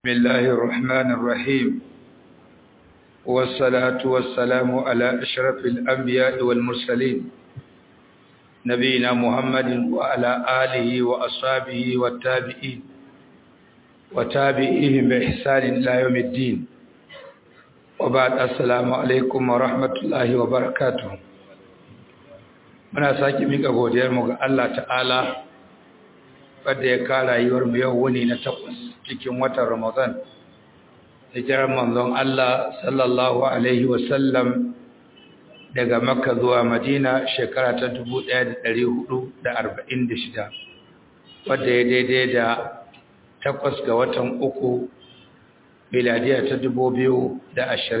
بسم الله الرحمن الرحيم والصلاة والسلام على أشرف الأنبياء والمرسلين نبينا محمد وعلى آله وأصحابه والتابعين وتابعيهم بإحسان إلى يوم الدين وبعد السلام عليكم ورحمة الله وبركاته muna sake mika godiyarmu ga Allah ta'ala wadda ya kara yiwar mu yau wuni na takwas cikin watan Ramadan hijirar manzon Allah sallallahu alaihi wasallam daga Makka zuwa Madina shekara ta 1446 wadda ya daidai da takwas ga watan uku miladiya ta 2025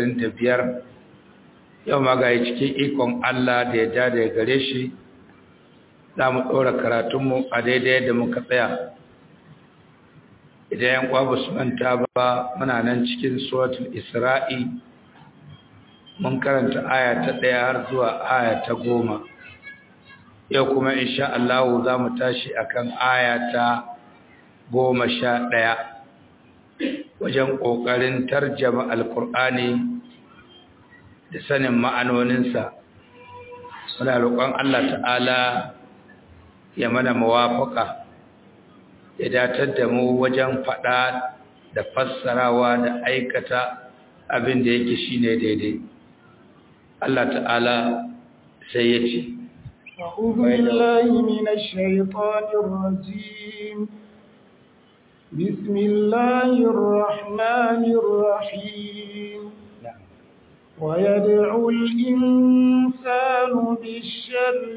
yau ma ga cikin ikon Allah da ya ja da ya gare shi za mu ɗora karatunmu a daidai da muka tsaya idan yan kwa su manta ba muna nan cikin suratul isra'i mun karanta aya ta ɗaya har zuwa aya ta goma yau kuma insha Allah za mu tashi akan aya ta goma sha ɗaya wajen ƙoƙarin tarjama alkur'ani da sanin ma'anoninsa muna roƙon Allah ta'ala ya mana mawafaka ya datar da mu wajen faɗa da fassarawa da aikata abin da yake shine daidai Allah ta'ala sai ya ce أعوذ بالله من الشيطان الرجيم بسم الله الرحمن الرحيم ويدعو الإنسان بالشر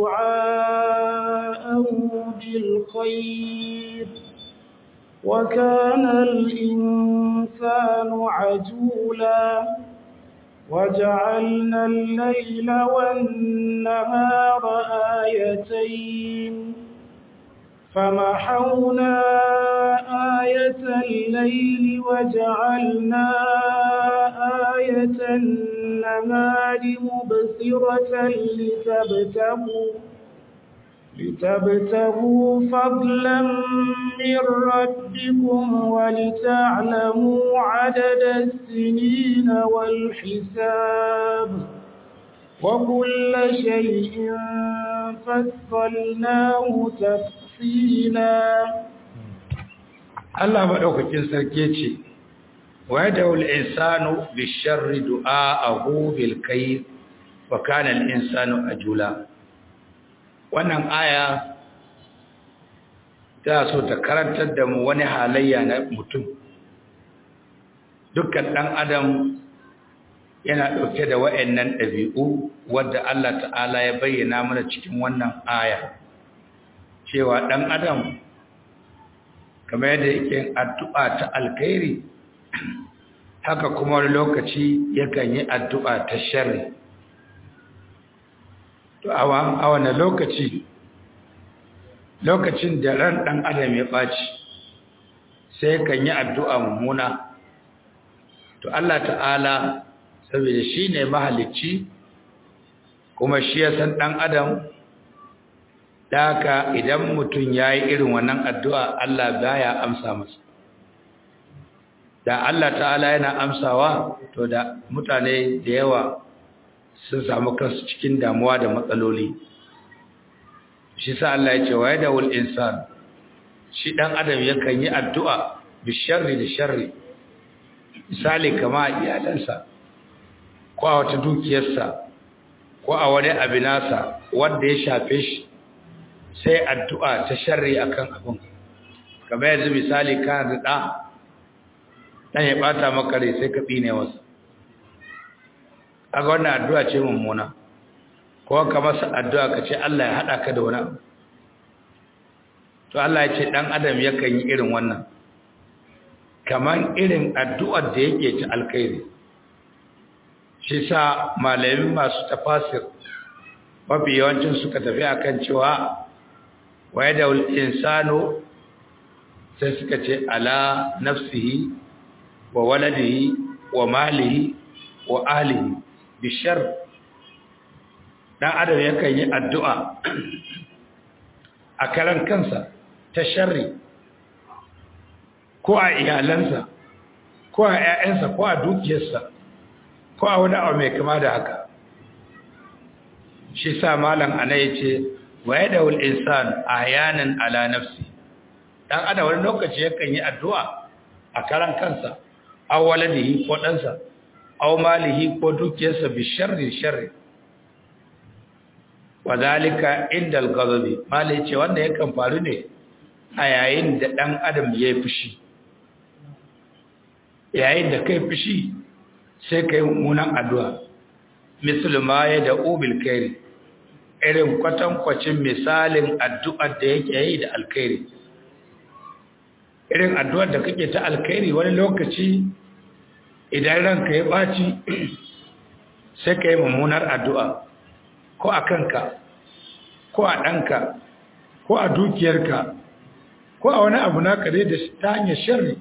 دعاءه بالخير وكان الإنسان عجولا وجعلنا الليل والنهار آيتين فمحونا آية الليل وجعلنا آية النهار مبصرة لتبتغوا لتبتغوا فضلا من ربكم ولتعلموا عدد السنين والحساب وكل شيء فصلناه تفصيلا Allah madaukakin sarki ce wa yad'ul insanu bisharri du'aahu bil kayr wa kana al insanu ajula wannan aya ta so ta karantar da mu wani halayya na mutum dukkan dan adam yana dauke da wayannan dabi'u wanda Allah ta'ala ya bayyana mana cikin wannan aya cewa dan adam kamar yadda yake addu'a ta alkhairi haka kuma wani lokaci yakan yi addu'a ta sharri to a wani lokaci lokacin da ran ɗan adam ya ɓaci sai kan yi addu'a mummuna to Allah ta'ala saboda shi ne mahalicci kuma shi ya san ɗan adam Daka idan mutum ya yi irin wannan addu'a Allah baya amsa masa. Da Allah ta'ala yana amsawa, to da mutane da yawa sun samu kansu cikin damuwa da matsaloli. Shi sa Allah ya ce, wa da wul insan, shi ɗan adam yakan yi addu'a bi sharri da sharri, misali kama a iyalansa, ko a wata dukiyarsa, ko a wani abinasa wanda ya shafe shi. sai addu'a ta sharri akan abin kamar yanzu misali kana da ɗa ɗan ya ɓata maka rai sai ka tsine wasu aga wannan addu'a ce mummuna ko ka masa addu'a ka ce Allah ya haɗa ka da wani abu to Allah ya ce ɗan adam yakan yi irin wannan kamar irin addu'ar da yake ta alkhairi shi sa malamin masu tafasir mafi yawancin suka tafi akan cewa waye da insano sai suka ce ala nafsihi wa waladihi wa malihi wa ahlihi bishar dan adam yakan yi addu'a a karan kansa ta sharri ko a iyalansa ko a 'ya'yansa ko a dukiyarsa ko a wani abu mai kama da haka shi sa malam ana ya ce wa ya dawul insan a yanin ala nafsi dan ada wani lokaci yakan yi addu'a a karan kansa aw waladihi ko ɗansa aw malihi ko dukiyarsa bi sharri sharri wa zalika inda al-ghadabi malai ce wanda yakan faru ne a yayin da dan adam ya fushi yayin da kai fushi sai kai mummunan addu'a misal ma ya da ubil kairi irin kwatankwacin misalin addu'ar da yake yi da alkhairi irin addu'ar da kake ta alkhairi wani lokaci idan ranka ya ɓaci sai ka yi mummunar addu'a ko a kanka ko a ɗanka ko a dukiyarka ko a wani abu na kare da ta hanyar shirri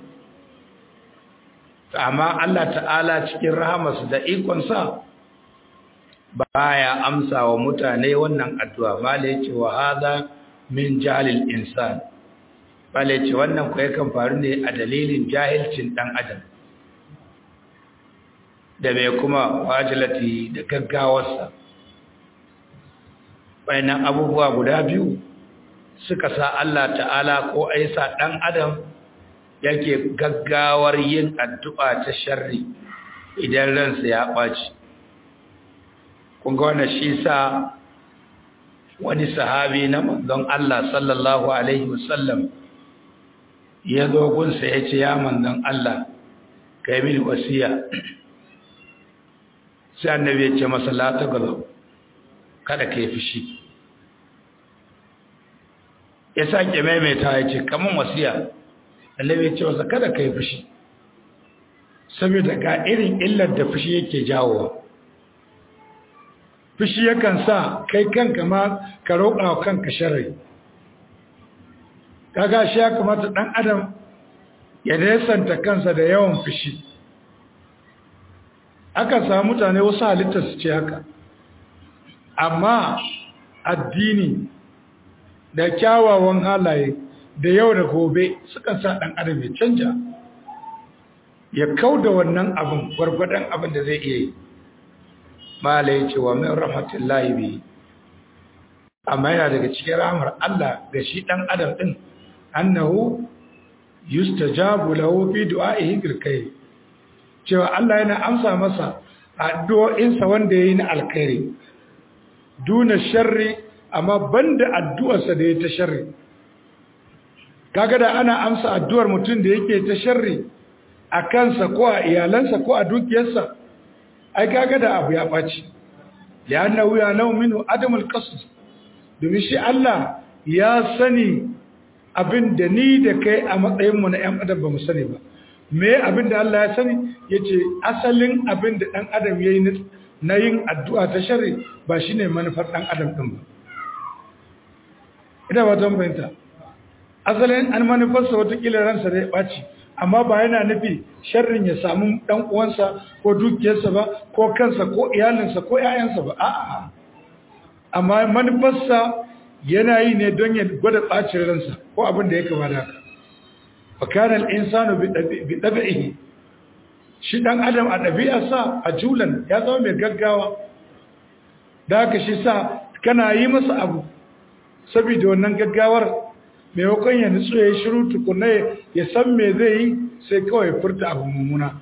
amma Allah ta'ala cikin rahamarsu da ikonsa baya amsa wa mutane wannan addu'a mala ce wa haza min jahilil insan mala ce wannan kuwa yakan faru ne a dalilin jahilcin ɗan adam da mai kuma wajilati da gaggawarsa bayanan abubuwa guda biyu suka sa Allah ta'ala ko aisa ɗan adam yake gaggawar yin addu'a ta sharri idan ransa ya ɓaci kunga wannan shi sa wani sahabi na manzon Allah sallallahu Alaihi wasallam ya zo gunsa ya ce ya manzon Allah ka yi mini wasiya sai annabi ya ce masa lata gazo kada ka yi fushi ya sake maimaita ya ce kamun wasiya annabi ya ce masa kada ka yi fushi saboda ga irin illar da fushi yake jawowa fushi yakan sa kai kanka ma ka roƙa wa kanka sharri kaga shi ya kamata ɗan adam ya nesanta kansa da yawan fushi aka samu mutane wasu halittar su ce haka amma addini da kyawawan halaye da yau da gobe sukan sa ɗan adam ya canja ya kau da wannan abin gwargwadon abin da zai iya yi mala ya ce wa min rahmatullahi bi amma yana daga cikin rahmar Allah ga shi dan adam din annahu yustajabu lahu fi du'a'ihi bil khair cewa Allah yana amsa masa addu'o'insa wanda yayi na alkhairi duna sharri amma banda addu'arsa da yayi ta sharri kaga da ana amsa addu'ar mutum da yake ta sharri a kansa ko a iyalansa ko a dukiyarsa ai kaga da abu ya ɓaci li'annahu ya nau minhu adamul qasd domin shi Allah ya sani abin da ni da kai a matsayin mu na ƴan adam ba mu sani ba me abin da Allah ya sani yace asalin abin da dan adam yayi na yin addu'a ta sharri ba shine manufar dan adam din ba ina ba don bayanta asalin an manufarsa wata kila ransa da ya ɓaci amma ba yana nufi sharrin ya samu dan uwansa ko dukiyarsa ba ko kansa ko iyalinsa ko ƴaƴansa ba a'a amma manufarsa yana yi ne don ya gwada bacin ransa ko abin da ya kama da haka fa kana al-insanu bi dabi'ihi shi dan adam a ɗabi'arsa a julan ya zama mai gaggawa da haka shi sa kana yi masa abu saboda wannan gaggawar maimakon ya nutsu ya yi shiru tukuna ya san me zai yi sai kawai furta abu mummuna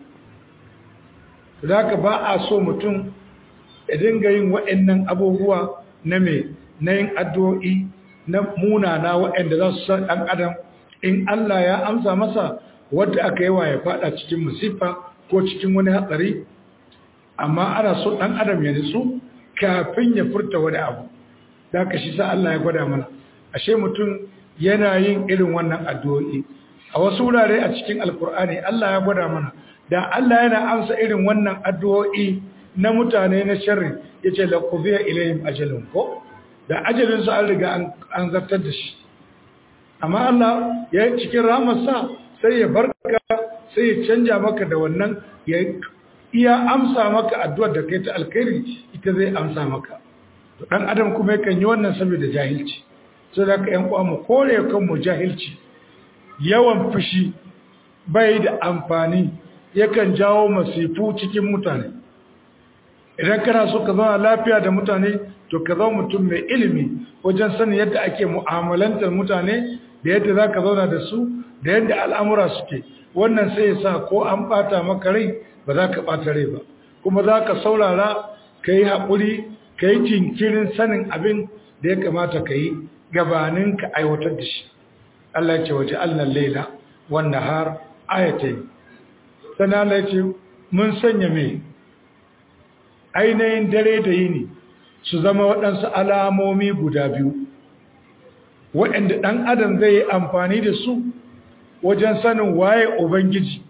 da haka ba a so mutum ya dinga yin waɗannan abubuwa na me na yin addu'o'i na munana waɗanda za su san ɗan adam in Allah ya amsa masa wadda aka yi wa ya faɗa cikin musifa ko cikin wani hatsari amma ana so ɗan adam ya nutsu kafin ya furta wani abu da haka shi sa Allah ya gwada mana ashe mutum yana yin irin wannan addu'o'i a wasu wurare a cikin alkur'ani Allah ya gwada mana da Allah yana amsa irin wannan addu'o'i na mutane na sharri yace la qudiya ilayhim ajalun ko da ajalin su an riga an zartar da shi amma Allah ya yi cikin ramarsa sai ya barka sai ya canja maka da wannan ya iya amsa maka addu'ar da kai ta alkhairi ita zai amsa maka to dan adam kuma yakan yi wannan saboda jahilci sai da ka ‘yan mu kore kanmu jahilci yawan fushi bai da amfani yakan jawo masifu cikin mutane idan kana so ka zama lafiya da mutane to ka zama mutum mai ilimi wajen sanin yadda ake mu'amalantar mutane da yadda za ka zauna da su da yadda al'amura suke wannan sai ya sa ko an ɓata maka rai ba za ka ɓata rai ba kuma za ka saurara ka yi haƙuri ka yi jinkirin sanin abin da ya kamata ka yi gabanin ka aiwatar da shi Allah ce waje allan laila wannan har ayatai sana Allah ce mun sanya mai ainihin dare da yini su zama waɗansu alamomi guda biyu waɗanda ɗan adam zai yi amfani da su wajen sanin waye ubangiji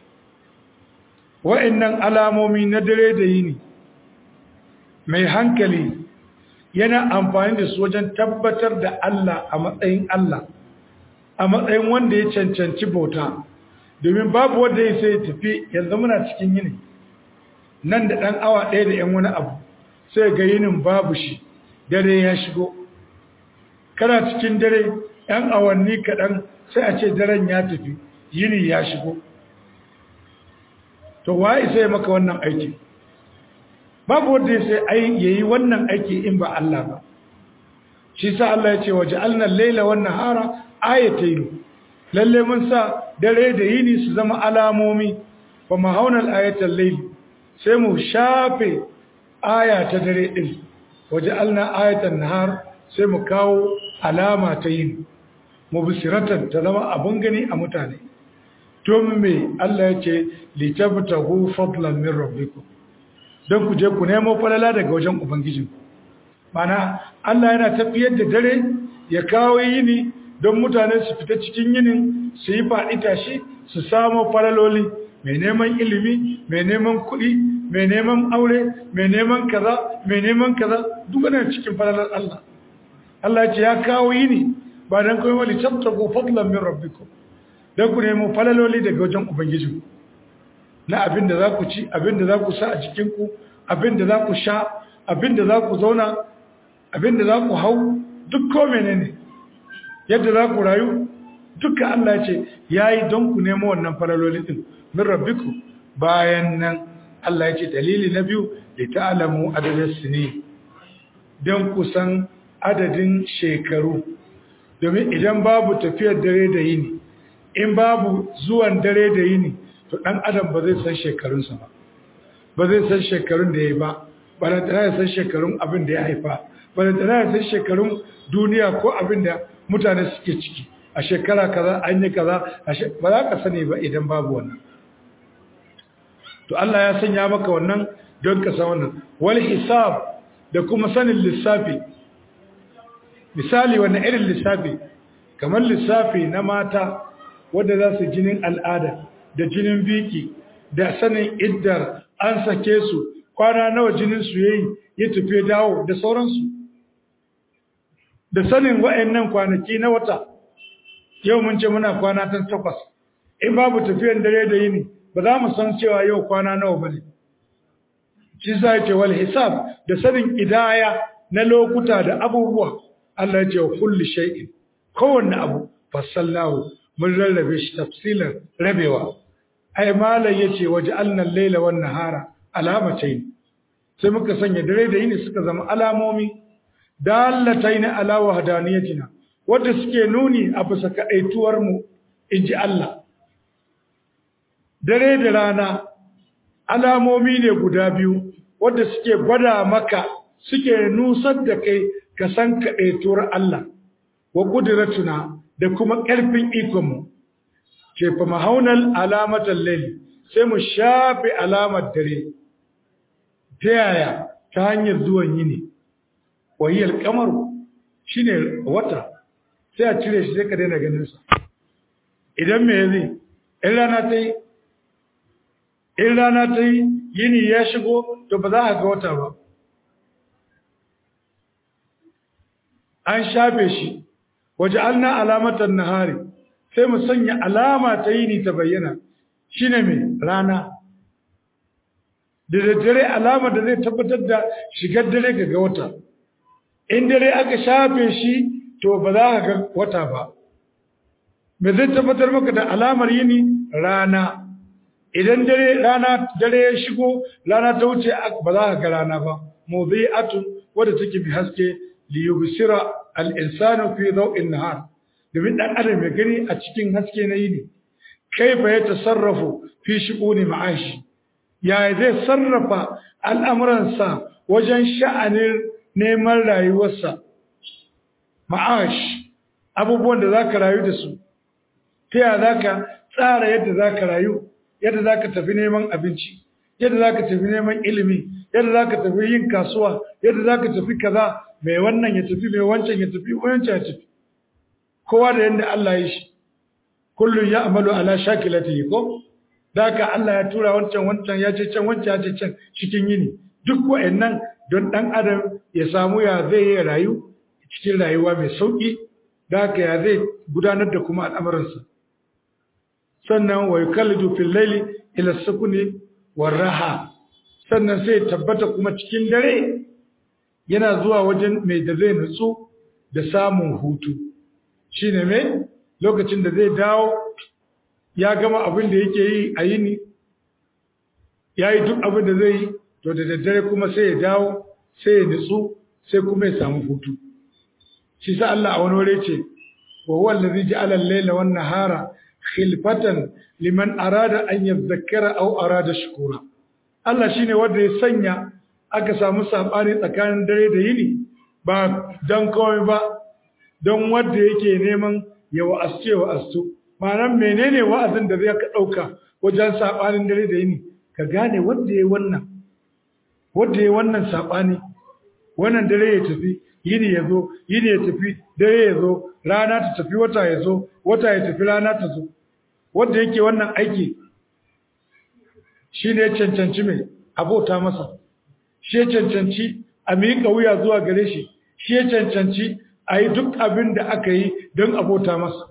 waɗannan alamomi na dare da yini mai hankali yana amfani da su wajen tabbatar da Allah a matsayin Allah a matsayin wanda ya cancanci bauta domin babu wanda ya sai tafi yanzu muna cikin yini nan da ɗan awa ɗaya da ‘yan wani abu sai ga yinin babu shi dare ya shigo kana cikin dare ‘yan awanni kaɗan sai a ce daren ya tafi yini ya shigo to wa isa ya maka wannan aiki babu wanda ya sai ya yi wannan aiki in ba Allah ba shi sa Allah ya ce waje alnan laila wannan hara ayatayi lalle mun sa dare da yini su zama alamomi ba mahaunar ayatan laili sai mu shafe aya ta dare ɗin waje alna ayatan nahar sai mu kawo alama ta yin mubsiratan ta zama abin gani a mutane don me Allah ya ce litabtahu fadlan min rabbikum don ku je ku nemo falala daga wajen ubangijin mana Allah yana tafiyar da dare ya kawo yini don mutane su fita cikin yinin su yi faɗi tashi su samu falaloli mai neman ilimi mai neman kuɗi mai neman aure mai neman kaza mai neman kaza duk wannan cikin falalar Allah Allah ya ce ya kawo yini ba dan kai wali tabtagu fadlan min rabbikum dan ku nemo falaloli daga wajen ubangiji na abin da za ku ci abin da za ku sa a cikin ku abin da za ku sha abin da za ku zauna abin da za ku hau duk ko menene yadda za ku rayu duka Allah ya ce yayi don ku nemo wannan falaloli din min rabbikum bayan nan Allah ya ce dalili na biyu da ta'alamu adadin sini don kusan adadin shekaru domin idan babu tafiyar dare da yini in babu zuwan dare da yini to ɗan adam ba zai san shekarunsa ba ba zai san shekarun da ya yi ba ba da tana san shekarun abin da ya haifa ba da tana san shekarun duniya ko abin da mutane suke ciki a shekara kaza an yi kaza ba za ka sani ba idan babu wannan to Allah ya sanya maka wannan don ka san wannan wal hisab da kuma sanin lissafi misali wannan irin lissafi kamar lissafi na mata wanda za su jinin al'ada da jinin biki da sanin iddar an sake su kwana nawa jinin su yayi ya tafi dawo da sauransu da sanin wa'annan kwanaki na wata yau mun ce muna kwana ta takwas in babu tafiyan dare da yini ba za mu san cewa yau kwana nawa ba ne shi sa ya ce wal hisab da sanin idaya na lokuta da abubuwa Allah ya ce wa kulli shay'in kowanne abu fassalnahu mun rarrabe shi tafsilan rabewa ai malai yace waje annan laila wan nahara alamatayn sai muka sanya dare da yini suka zama alamomi dallatayn ala wahdaniyatina wanda suke nuni a bisa kadaituwar mu inji Allah dare da rana alamomi ne guda biyu wadda suke gwada maka suke nusar da kai ka san kaɗaituwar Allah wa ƙudiratuna da kuma ƙarfin ikonmu ke fa mahaunar alamatar laili sai mu shafe alamar dare ta yaya ta hanyar zuwan yini wahiyar kamar shi ne wata sai a cire shi sai ka daina ganinsa idan me zai in rana ta yi in rana ta yi yini ya shigo to ba za a ga wata ba an shafe shi waje alna alamatan nahari sai mu sanya alama ta yini ta bayyana shine mai rana da daddare alama da zai tabbatar da shigar dare ga ga wata in dare aka shafe shi to ba za ka ga wata ba me zai tabbatar maka da alamar yini rana idan dare rana dare ya shigo rana ta wuce ba za ka ga rana ba mudhi'atun wadda take bi haske li yubsira al-insanu fi daw'in nahar domin dan adam ya gani a cikin haske na yini kaifa ya tasarrafu fi shu'uni ma'ashi ya zai sarrafa al'amuransa wajen sha'anin neman rayuwarsa ma'ash abubuwan da zaka rayu da su ta yaya zaka tsara yadda zaka rayu yadda zaka tafi neman abinci yadda zaka tafi neman ilimi yadda zaka tafi yin kasuwa yadda zaka tafi kaza mai wannan ya tafi mai wancan ya tafi wancan ya tafi kowa da yadda Allah ya shi kullun ya amalu ala shakilatihi ko daka Allah ya tura wancan wancan ya ce can wancan ya ce can cikin yini duk wa'annan don dan adam ya samu ya zai yi rayu cikin rayuwa mai sauki daka ya zai gudanar da kuma al'amuransa sannan wa yukallidu fil layli ila sukuni war raha sannan sai tabbata kuma cikin dare yana zuwa wajen mai da zai nutsu da samun hutu shine mai lokacin da zai dawo ya gama abin da yake yi a yini ya yi duk abin da zai yi to da daddare kuma sai ya dawo sai ya nutsu sai kuma ya samu hutu shi sa Allah a wani wuri ce wa huwa allazi ja'ala al-layla wan nahara khilfatan liman arada an yadhakkara aw arada shukura Allah shine wanda ya sanya aka samu sabani tsakanin dare da yini ba dan kawai ba don wanda yake neman ya wa'asce wa'astu ma'anar menene wa'azin da zai ka ɗauka wajen saɓanin dare da yini ka gane wanda ya wannan wanda ya wannan saɓani wannan dare ya tafi yini ya zo yini ya tafi dare ya zo rana ta tafi wata ya zo wata ya tafi rana ta zo wanda yake wannan aiki shi ne ya cancanci mai abota masa shi ya cancanci a miƙa wuya zuwa gare shi shi ya cancanci a yi duk abin da aka yi don abota masa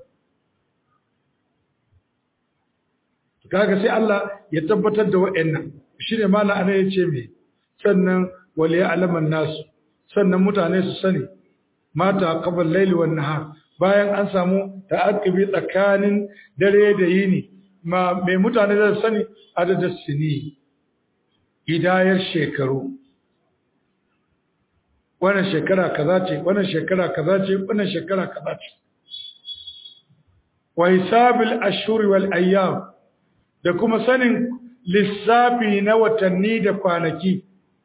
kaga sai Allah ya tabbatar da wa'annan shi ne mala ana ya ce mai sannan wale alaman nasu sannan mutane su sani mata qabal laili wan nahar bayan an samu ta'aqibi tsakanin dare da yini ma mai mutane da sani adadin sini hidayar shekaru wannan shekara kaza ce wannan shekara kaza ce wannan shekara kaza ce wa hisabil ashhur wal ayyam da kuma sanin lissafi na watanni da kwanaki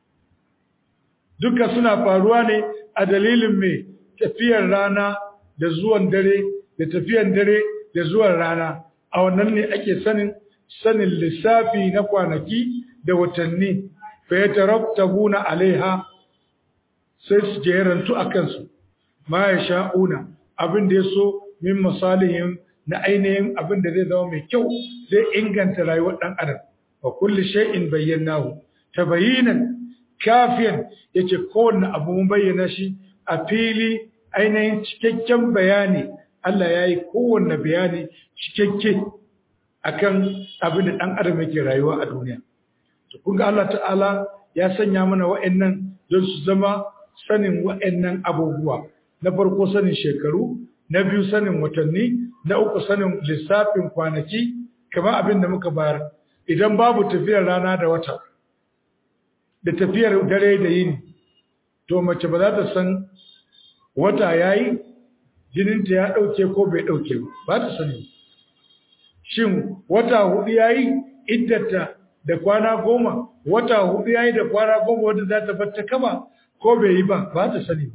duka suna faruwa ne a dalilin mai tafiyar rana da zuwan dare da tafiyar dare da zuwan rana a wannan ne ake sanin sanin lissafi na kwanaki da watanni fa yatarattabuna alaiha sai su jerantu a kansu ma ya sha'una abin da ya so min misalihin na ainihin abin da zai zama mai kyau zai inganta rayuwar ɗan adam wa kulli shay'in bayyanahu tabayinan kafiyan yace kowanne abu mun bayyana shi a fili ainihin cikakken bayani Allah ya yi kowanne bayani cikakke akan abin da ɗan adam yake rayuwa a duniya to kun ga Allah ta'ala ya sanya mana wa'annan don su zama sanin wa'annan abubuwa na farko sanin shekaru na biyu sanin watanni na uku sanin lissafin kwanaki kamar abin da muka bayar idan babu tafiyar rana da wata da tafiyar dare da yini to mace ba za ta san wata yayi jininta ya dauke ko bai dauke ba ta sani shin wata hudu yayi iddata da kwana goma wata hudu yayi da kwana goma wanda za ta bar ta kama ko bai yi ba ba ta sani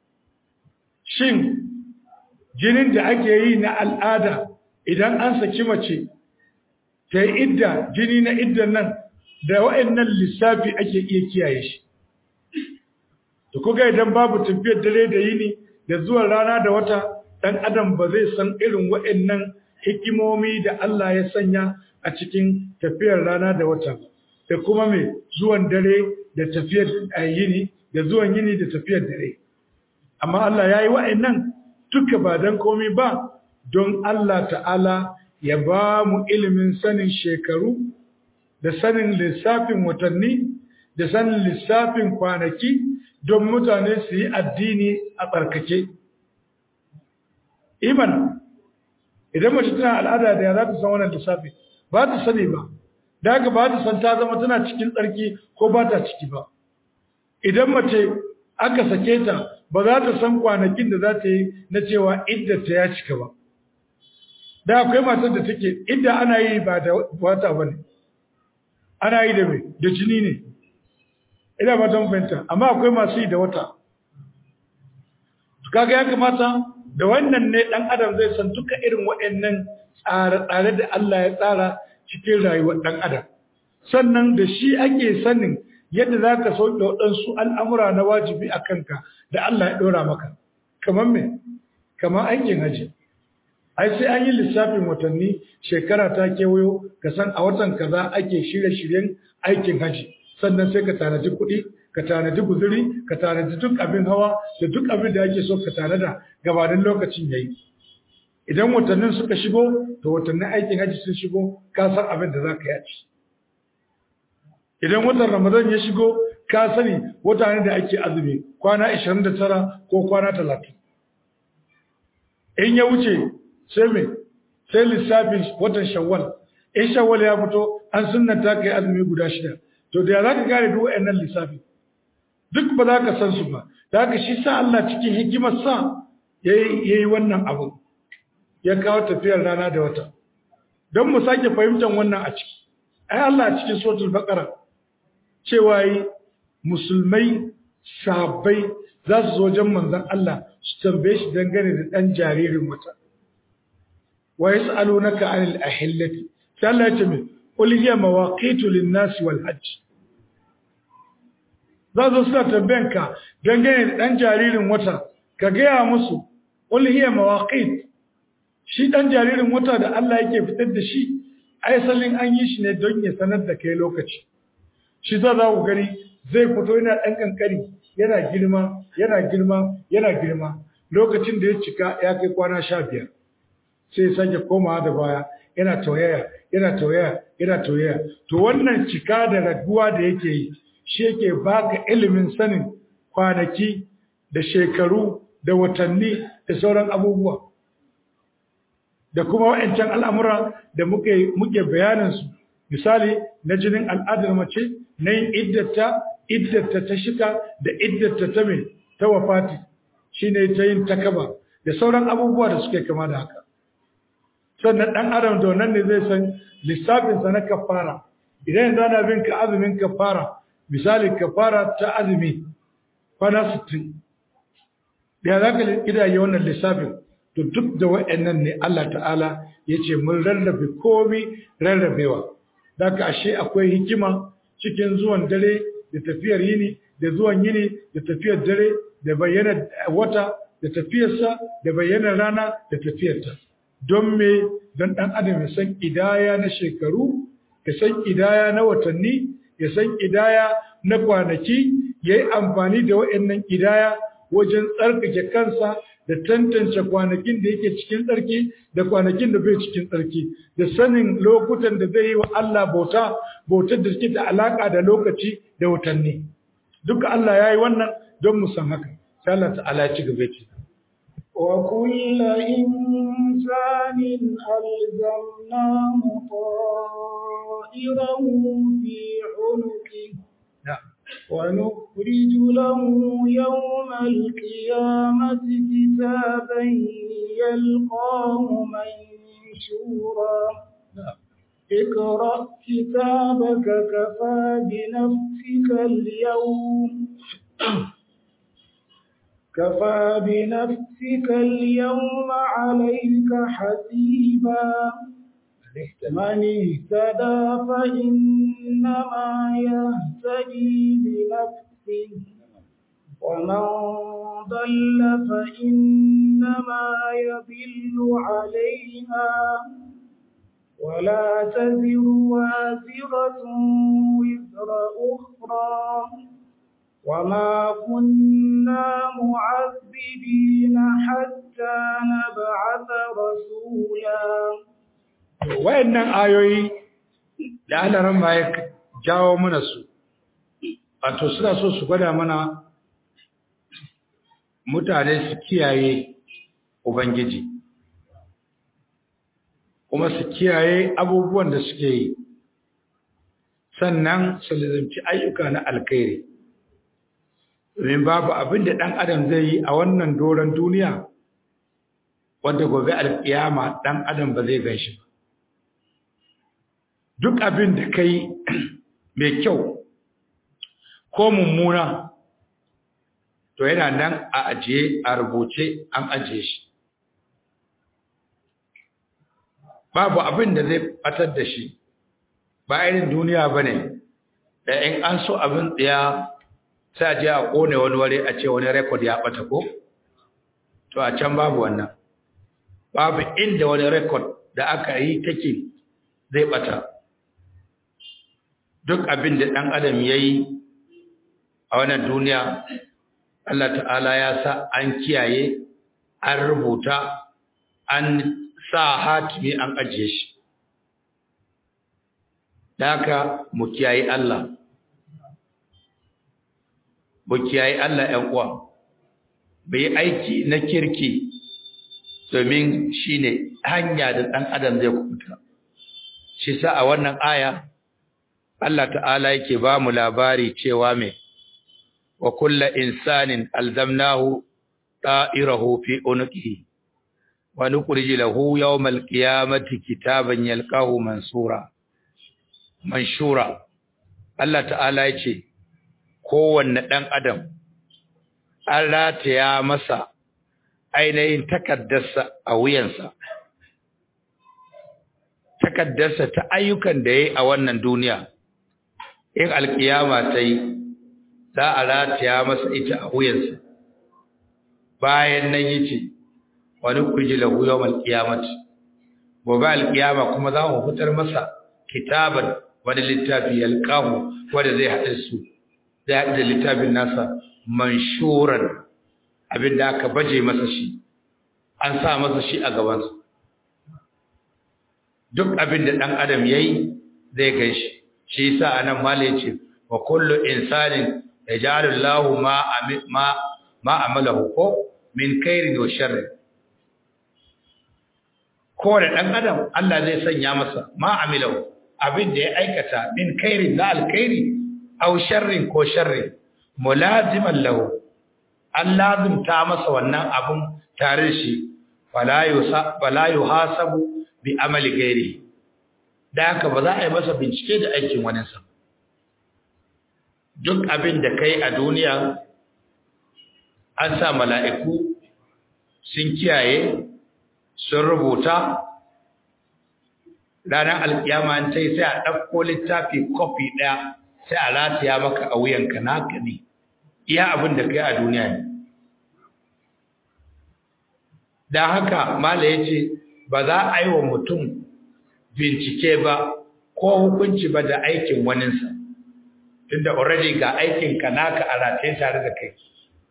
shin jinin da ake yi na al'ada idan an saki mace ta yi idda jini na iddan nan da wa'annan lissafi ake iya kiyaye shi da kuga idan babu tafiyar dare da yini da zuwan rana da wata dan adam ba zai san irin wa'annan hikimomi da Allah ya sanya a cikin tafiyar rana da wata da kuma mai zuwan dare da tafiyar yini da zuwan yini da tafiyar dare amma Allah ya yi wa'annan duka ba don komi ba don Allah ta'ala ya ba mu ilimin sanin shekaru da sanin lissafin watanni da sanin lissafin kwanaki don mutane su yi addini a tsarkake. Iman, idan mace tana al'ada da ya za ta san wannan lissafi ba ta sani ba da haka ba ta san ta zama tana cikin tsarki ko ba ta ciki ba idan mace aka sake ta ba za ta san kwanakin da za ta yi na cewa iddata ya cika ba da akwai matar da take idda ana yi ba da wata ba ne ana yi da mai da jini ne ina ba ta fahimta amma akwai masu yi da wata kaga ya kamata da wannan ne dan adam zai san duka irin waɗannan tsare-tsare da Allah ya tsara cikin rayuwar dan adam sannan da shi ake sanin yadda za ka sauke waɗansu al'amura na wajibi a kanka da Allah ya ɗora maka kamar me kamar aikin haji ai sai an yi lissafin watanni shekara ta kewayo ka san a watan kaza ake shirye-shiryen aikin haji sannan sai ka tanaji kuɗi ka tanadi guzuri ka tanadi duk abin hawa da duk abin da ake so ka tanada gabanin lokacin yayi idan watannin suka shigo to watannin aikin haji sun shigo ka san abin da za ka yi idan watan ramadan ya shigo ka sani wata ne da ake azumi kwana 29 ko kwana 30 in ya wuce sai me sai lissafin watan shawwal in shawwal ya fito an sunnata kai azumi guda shida to da za ka gane duk wayannan lissafi duk ba za ka san su ba da haka shi sa Allah cikin hikimar sa yayi wannan abu ya kawo tafiyar rana da wata don mu sake fahimtar wannan a ciki ai Allah a cikin suratul baqara cewa yi musulmai sabai za su zo wajen manzon Allah su tambaye shi dangane da dan jaririn wata wa yas'alunaka 'anil ahillati sai Allah ya ce min qul hiya mawaqitu lin-nasi wal hajj za su suna tambayanka dangane da dan jaririn wata ka gaya musu qul hiya mawaqit shi dan jaririn wata da Allah yake fitar da shi aisalin an yi shi ne don ya sanar da kai lokaci shi za za ku gani zai fito yana ɗan ƙanƙani yana girma yana girma yana girma lokacin da ya cika ya kai kwana sha biyar sai ya sake komawa da baya yana tauyaya yana tauyaya yana tauyaya to wannan cika da raguwa da yake yi shi yake baka ilimin sanin kwanaki da shekaru da watanni da sauran abubuwa da kuma wa'ancan al'amura da muke muke bayaninsu misali na jinin al'adar mace na yin iddata iddata ta shika da iddata ta mai ta wafati shine ta yin takaba da sauran abubuwa da suke kama da haka sannan ɗan adam da wannan ne zai san lissafinsa na kafara idan yanzu ana bin ka azumin kafara misali kafara ta azumi kwana 60 da za ka kidaye wannan lissafin to duk da wa'annan ne Allah ta'ala ya ce mun rarrabe komi rarrabewa daga ashe akwai hikima cikin zuwan dare da tafiyar yini da zuwan yini da tafiyar dare da bayyana wata da tafiyarsa da bayyana rana da tafiyarta don me don ɗan adam ya san idaya na shekaru ya san idaya na watanni ya san idaya na kwanaki ya yi amfani da wa'annan idaya wajen tsarkake kansa da tantance kwanakin da yake cikin tsarki da kwanakin da bai cikin tsarki da sanin lokutan da zai yi wa Allah bauta bautar da suke da alaka da lokaci da watanni duka Allah ya yi wannan don mu san haka sai Allah ta'ala ya ci gaba ce وكل إنسان ألزمناه طائره في عنقه ونخرج له يوم القيامة كتابا يلقاه منشورا اقرأ كتابك كفى بنفسك اليوم كفى بنفسك اليوم عليك حسيبا من اهتدى فإنما يهتدي لنفسه ومن ضل فإنما يضل عليها ولا تزر وازرة وزر أخرى وما كنا معذبين حتى نبعث رسولا wayannan ayoyi da alaran ma ya jawo mana su wato suna so su gwada mana mutane su kiyaye ubangiji kuma su kiyaye abubuwan da suke yi sannan su lizimci ayyuka na alkhairi domin babu abin da ɗan adam zai yi a wannan doron duniya wanda gobe alƙiyama ɗan adam ba zai ganshi ba duk abin da kai mai kyau ko mummuna to yana nan a ajiye a rubuce an ajiye shi babu abin da zai batar da shi ba irin duniya ba ne da in an so abin tsaya sai a je a kone wani wari a ce wani rekod ya bata ko to a can babu wannan babu inda wani rekod da aka yi take zai bata duk abin da ɗan adam ya yi a wannan duniya Allah ta'ala ya sa an kiyaye an rubuta an sa hatimi an ajiye shi Daka mu kiyaye Allah mu kiyaye Allah ƴan uwa bai aiki na kirki domin shine hanya da ɗan adam zai kubuta shi sa a wannan aya Allah ta'ala yake ba mu labari cewa me wa kulla insanin alzamnahu ta'irahu fi unqihi wa nukhrij lahu yawmal qiyamati kitaban yalqahu mansura manshura Allah ta'ala yace kowanne dan adam an rataya masa ainihin takaddarsa a wuyansa takaddarsa ta ayyukan da yayi a wannan duniya in alkiyama ta yi za a rataya masa ita a wuyansa bayan nan yace wani kurji lahu yawmal qiyamati gobe alkiyama kuma za mu fitar masa kitaban wani littafi yalqahu wanda zai hada su zai hada da littafin nasa manshuran abinda aka baje masa shi an sa masa shi a gabansa duk abinda dan adam yayi zai ganshi shi yasa anan mala yace wa kullu insanin yajalu Allahu ma ma ma amalahu ko min khairin wa sharri ko da dan adam Allah zai sanya masa ma amilahu abin da ya aikata min khairin la alkhairi aw sharrin ko sharri mulaziman lahu an lazimta masa wannan abun tare shi fala yusa fala yuhasabu bi amali ghairi da haka ba za a yi masa bincike da aikin waninsa duk abin da kai a duniya an sa mala'iku sun kiyaye sun rubuta ranar alkiyama ta yi sai a ɗauko littafi kofi ɗaya sai a rataya maka a wuyanka naka ne iya abin da kai a duniya ne da haka mala ya ce ba za a yi wa mutum bincike ba ko hukunci ba da aikin waninsa tunda already ga aikin ka naka a rataye tare da kai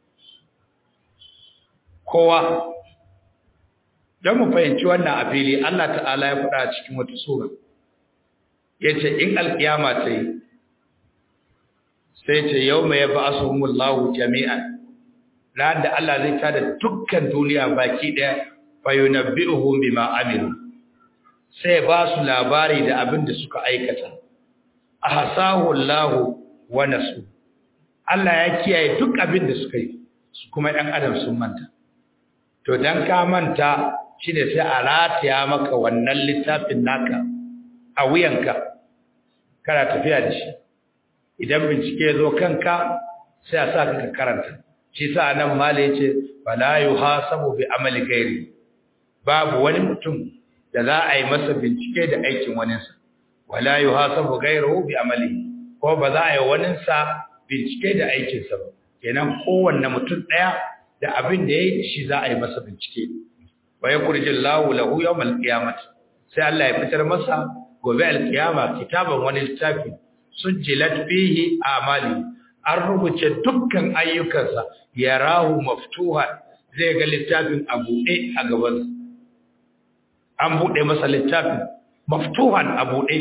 kowa don mu fahimci wannan a fili Allah ta'ala ya faɗa cikin wata sura yace in alkiyama ta yi sai ce yawma yab'asuhumullahu jami'an ran da Allah zai tada dukkan duniya baki daya fayunabbi'uhum bima amilu sai ba su labari da abin da suka aikata ahsahu Allah wa nasu Allah ya kiyaye duk abin da suka yi su kuma ɗan adam sun manta to dan ka manta shine sai a rataya maka wannan littafin naka a wuyanka kana tafiya da shi idan bincike ya zo kanka sai a sa ka karanta shi sa nan mala yace fala yuhasabu bi amali ghairi babu wani mutum da za a yi masa bincike da aikin waninsa wala yuhasabu ghairuhu bi amali ko ba za a yi waninsa bincike da aikinsa ba kenan kowanne mutum daya da abin da yayi shi za a yi masa bincike wa yakhrijullahu lahu yawmal qiyamah sai Allah ya fitar masa gobe alkiyama kitaban wani littafi sujjilat fihi amali an rubuce dukkan ayyukansa yarahu maftuha zai ga littafin a buɗe a gabansa an buɗe masa littafin maftuhan a buɗe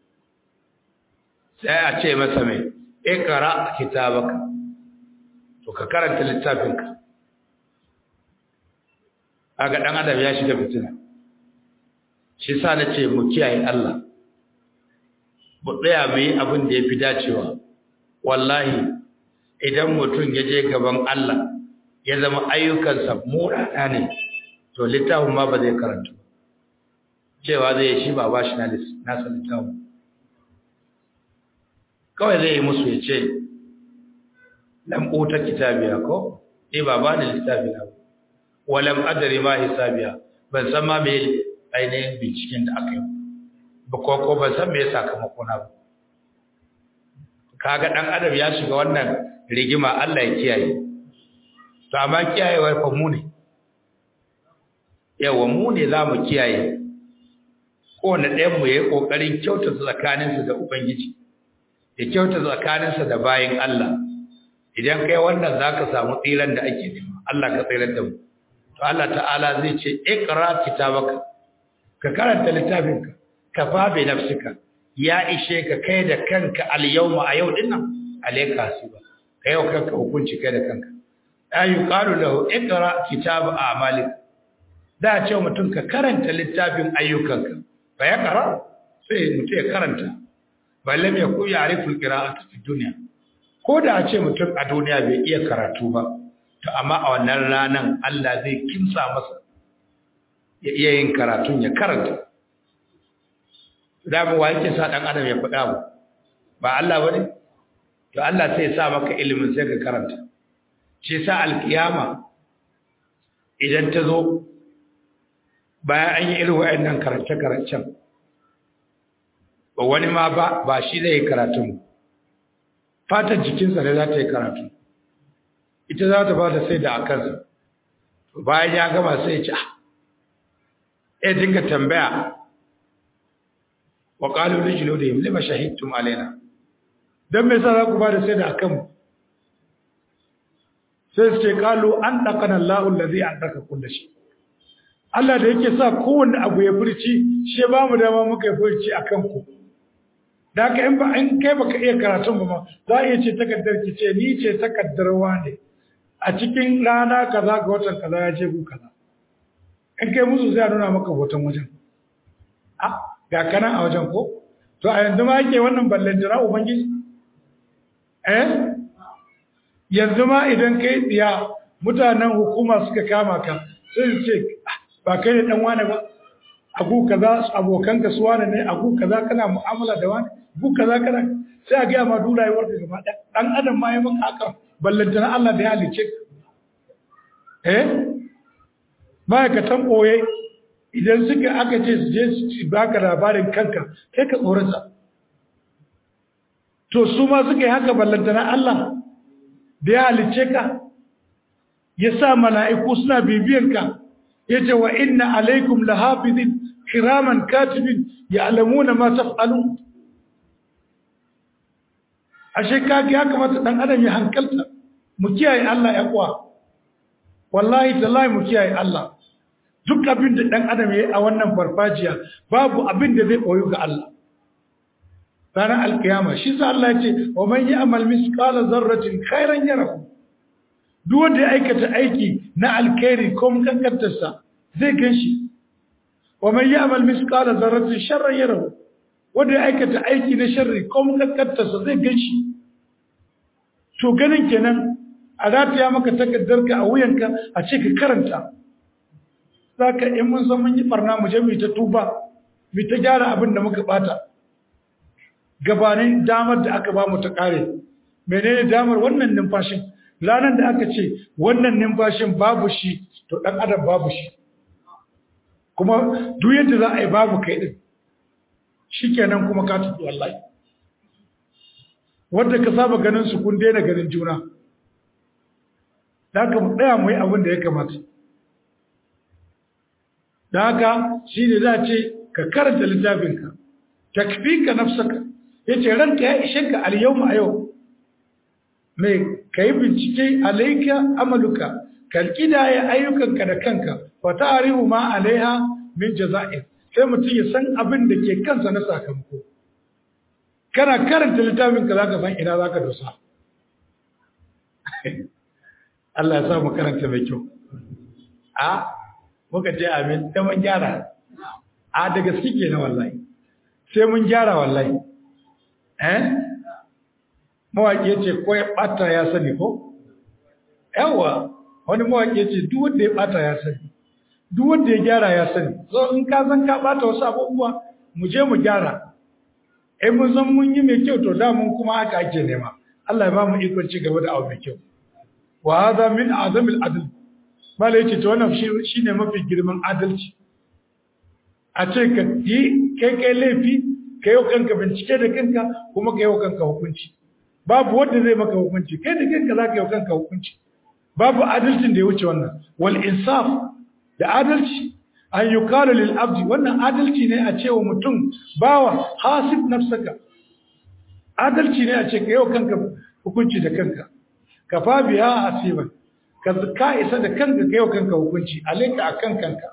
sai a ce masa mai ikra kitabaka to ka karanta littafinka aga dan adam ya shiga fitina shi sa na ce mu kiyaye Allah mu tsaya mu yi abin da ya fi dacewa wallahi idan mutum ya je gaban Allah ya zama ayyukansa murana ne to littafin ma ba zai karanta cewa zai shi ba ba shi nasa littafin kawai zai yi musu ya ce lam uta kitabiya ko ni ba ba ni littafi na walam adari ma hisabiya ban san ma me ainihin binciken da aka yi ba ko ko ban san me sakamako na ba kaga dan adam ya shiga wannan rigima Allah ya kiyaye to amma kiyayewar fa mu ne yawa mu ne za mu kiyaye kowane ɗayan mu ya yi ƙoƙarin kyauta tsakaninsa da ubangiji ya kyauta tsakaninsa da bayin Allah idan kai wannan za ka samu tsiran da ake nema Allah ka tsirar da mu to Allah ta'ala zai ce iqra kitabaka ka karanta littafinka ka fa bi nafsika ya ishe ka kai da kanka al yawma a yau dinnan alayka hasiba kai yau kanka hukunci kai da kanka ayu qalu lahu iqra kitab a'malik da ce mutum ka karanta littafin ayyukanka fa ya kara sai mutum ya karanta balle mai ku ya ariful qira'atu fi dunya ko da a ce mutum a duniya bai iya karatu ba to amma a wannan ranan Allah zai kimsa masa ya iya yin karatun ya karanta da mu wake sa dan adam ya faɗa mu ba Allah bane to Allah sai ya sa maka ilimin sai ka karanta shi sa alkiyama idan ta zo bayan an yi irin wa'annan karance-karancen ba wani ma ba ba shi zai yi karatun fatar jikinsa ne za ta yi karatu ita za ta ba ta sai da a kansa bayan ya gama sai ya ci ya dinga tambaya wa ƙalu rijilo da yin lima shahidtum alaina don mai sa za ku ba da sai da a kanmu sai su ce ƙalu an ɗakanan la'un da zai an ɗaka kulle shi Allah da yake sa kowanne abu ya furci shi ba mu dama muka yi furci a kanku da haka in ba in kai baka iya karatun ba ma za a iya ce takardar ki ce ni ce takaddarwa ne a cikin rana kaza ga watan kaza ya je ku kaza in kai musu sai a nuna maka hoton wajen a ga kana a wajen ko to a yanzu ma yake wannan ballantana ubangiji eh yanzu ma idan kai tsiya mutanen hukuma suka kama ka sai su ce ba kai ne dan wane ba abu kaza abokan su wane ne abu kaza kana mu'amala da wani abu kaza kana sai a gaya ma duk rayuwar ka gaba ɗaya dan adam ma ya maka haka ballantana Allah da ya halice eh ma'aikatan ɓoye idan suka aka ce su je su baka labarin kanka kai ka tsorata to su ma suka yi haka ballantana Allah da ya halice ka ya sa mala'iku suna bibiyanka ya ce wa inna alaikum lahafizin kiraman katibin ya alamuna ma taf'alun ashe kage ya kamata dan adam ya hankalta mu kiyaye Allah ya kuwa wallahi tallahi mu kiyaye Allah duk abin da dan adam yayi a wannan farfajiya babu abin da zai koyo ga Allah ranar alkiyama shi sa Allah ya ce wa man ya'mal misqala zarratin khairan yarahu duk wanda ya aikata aiki na alkhairi ko mun kankantarsa zai ganshi wa man ya'mal misqala zarratin sharran yarahu wanda ya aikata aiki na sharri ko mun kankantarsa zai ganshi to ganin kenan a rataya maka takaddarka a wuyanka a ce ka karanta zaka in mun san mun yi barna mu je mu ta tuba mu ta gyara abin da muka bata gabanin damar da aka ba mu ta kare menene damar wannan numfashin ranar da aka ce wannan numfashin babu shi to dan adam babu shi kuma duk yadda za a yi babu kai din shikenan kuma ka tafi wallahi wanda ka saba ganin su kun daina ganin juna da haka mu tsaya mu yi abin da ya kamata da haka shi ne za ce ka karanta littafinka takfika nafsaka yace ranka ya ishe ka al-yawma a yau mai kai bincike alayka amaluka kalkida ya ayyukanka da kanka fa ta'rifu ma alaiha min jaza'i sai mutum ya san abin da ke kansa na sakamako kana karanta littafin ka zaka san ina zaka dosa Allah ya sa mu karanta mai kyau a muka ce amin ta mun gyara a da gaske ke na wallahi sai mun gyara wallahi eh mawaƙi ya ce ko ya ɓata ya sani ko yawa wani mawaƙi ya ce duk wanda ya ɓata ya sani duk wanda ya gyara ya sani so in ka san ka ɓata wasu abubuwa mu je mu gyara in mun san mun yi mai kyau to da mun kuma haka ake nema Allah ya ba mu ikon ci gaba da abu mai kyau wa hadha min azamil adl malai yace to wannan shine mafi girman adalci a ce ka yi kai kai laifi kai yau kanka bincike da kanka kuma kai yau kanka hukunci babu wanda zai maka hukunci kai da kanka za ka yau kanka hukunci babu adalcin da ya wuce wannan wal insaf da adalci an yuqalu lil abdi wannan adalci ne a cewa mutum bawa hasib nafsaka adalci ne a ce ka yau kanka hukunci da kanka kafa biya hasiban ka ka isa da kanka ka yau kanka hukunci alaika akan kanka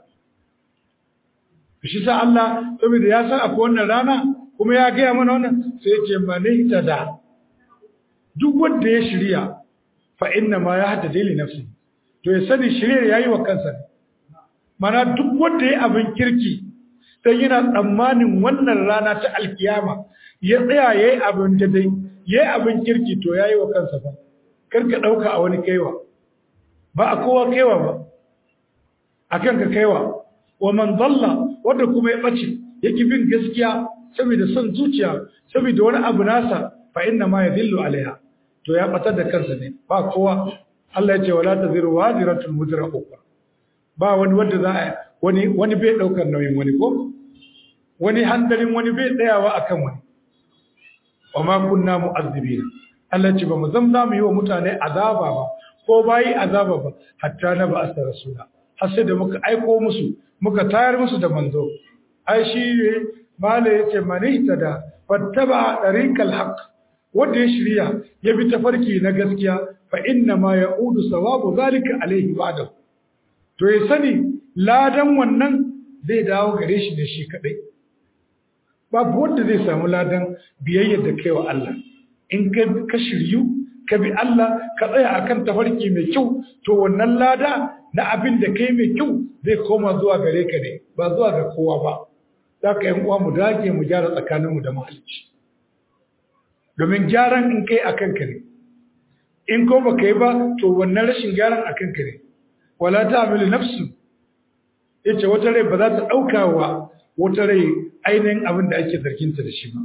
shi sa Allah saboda ya san akwai wannan rana kuma ya gaya mana wannan sai ya ce mani da duk wanda ya shirya fa inna ma ya hada li nafsi to ya sani shirya yayi wa kansa mana duk wanda ya abin kirki dan yana tsammanin wannan rana ta alkiyama ya tsaya yayi abin da dai yayi abin kirki to yayi wa kansa fa karka dauka a wani kaiwa ba a kowa kaiwa ba akan ka kaiwa wa man dalla wanda kuma ya bace yake bin gaskiya saboda son zuciya saboda wani abu nasa fa inna ma yadillu alaiha to ya batar da kansa ne ba kowa Allah ya ce wala taziru waziratun wuzra ukhra ba wani wanda za a wani wani bai daukar nauyin wani ko wani handarin wani bai tsayawa akan wani wa ma kunna mu'azzibina Allah ya ce ba mu zamza mu yi wa mutane azaba ba ko bayi azaba ba hatta na ba asara rasula har sai da muka aiko musu muka tayar musu da manzo ai shi ne mala yace manita da fattaba tariqal haqq wanda ya shirya ya bi tafarki na gaskiya fa inna ma yaudu sawabu zalika alaihi ba'da to ya sani ladan wannan zai dawo gare shi da shi kadai babu wanda zai samu ladan biyayyar da kai wa Allah in ka shiryu ka bi Allah ka tsaya akan tafarki mai kyau to wannan lada na abin da kai mai kyau zai koma zuwa gare ka ne ba zuwa ga kowa ba za ka yan uwa mu dage mu gyara tsakaninmu da mahalicci domin gyaran in kai a kanka ne in ko ba kai ba to wannan rashin gyaran a kanka ne wala ta amilu nafsu yace wata rai ba za ta ɗauka wa wata rai ainihin abin da ake zarginta da shi ba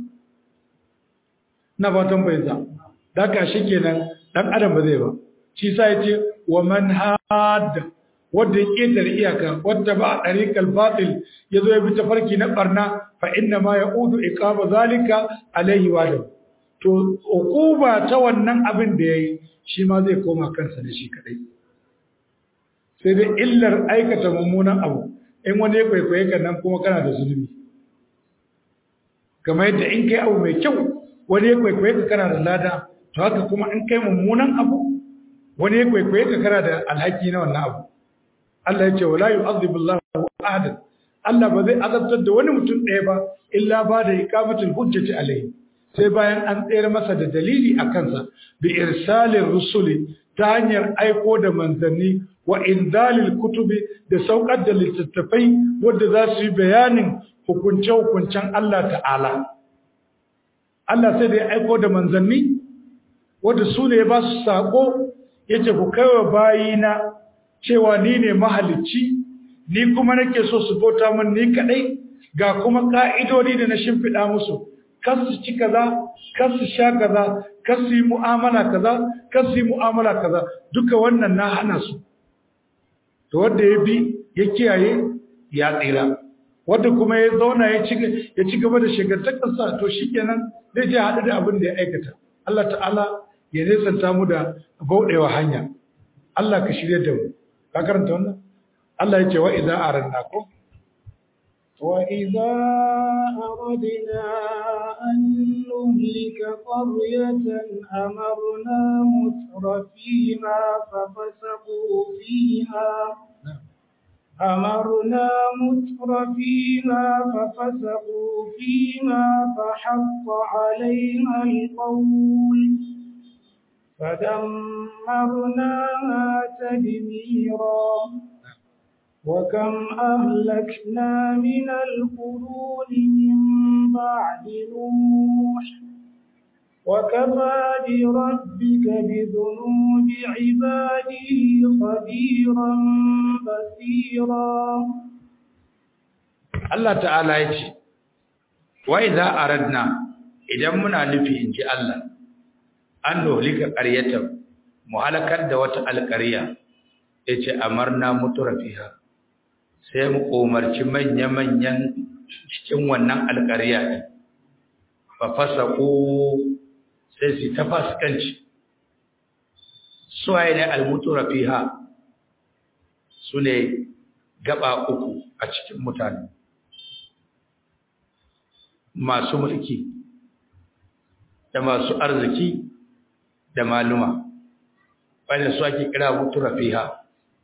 na fatan bai za da ka shi kenan dan adam ba zai ba shi sa yace wa man hadda wanda ya ƙetare iyaka wadda ba a ɗariƙar batil ya zo ya bi tafarki na ɓarna fa inna ma ya udu iqaba zalika alaihi wa da to uquba ta wannan abin da yayi shi ma zai koma kansa da shi kadai sai dai illar aikata mummunan abu in wani ya kwaikwaye ka nan kuma kana da zulumi kamar yadda in kai abu mai kyau wani ya kwaikwaye ka kana da lada to haka kuma in kai mummunan abu wani ya kwaikwaye ka kana da alhaki na wannan abu Allah ya ce wala yu'adhibu Allahu ahadan Allah ba zai azabtar da wani mutum ɗaya ba illa ba da iqamatul hujjati alayhi sai bayan an tsere masa da dalili a kansa bi irsalin rusuli ta hanyar aiko da manzanni wa indalil kutubi da saukar da littattafai wadda za su yi bayanin hukunce-hukuncen Allah ta'ala Allah sai da ya aiko da manzanni wadda su ne ba su saƙo ya ce ku kaiwa bayina cewa ni ne mahalicci ni kuma nake so su bauta min ni kadai ga kuma ka'idodi da na shimfiɗa musu kar su ci kaza kar su sha kaza kar su yi mu'amala kaza kar su yi mu'amala kaza duka wannan na hana su to wanda ya bi ya kiyaye ya tsira wanda kuma ya zauna ya ci ya ci gaba da shigantakarsa to shikenan zai je haɗu da abin da ya aikata Allah ta'ala ya nesanta mu da bauɗewa hanya Allah ka shirye da mu ka karanta wannan Allah ya ce wa idza aranna ko wa idza aradna an nuhlika qaryatan amarna mutrafiha fafasaqu fiha أمرنا مترفيها ففسقوا فيها فحق عليها القول فدمرناها تدميرا وكم أهلكنا من القرون من بعد نوح وكفى بربك بذنوب عباده خبيرا بصيرا Allah ta'ala ya ce wa idza aradna idan muna nufi in ji Allah an dohlika qaryatan mu halakar da wata alƙarya yace amarna mutrafiha sai mu umarci manya-manyan cikin wannan alƙarya din fa fasaqu sai su ta fasikanci suwaye ne almuturafiha su ne gaba uku a cikin mutane masu mulki da masu arziki da maluma wanda su ake kira muturafiha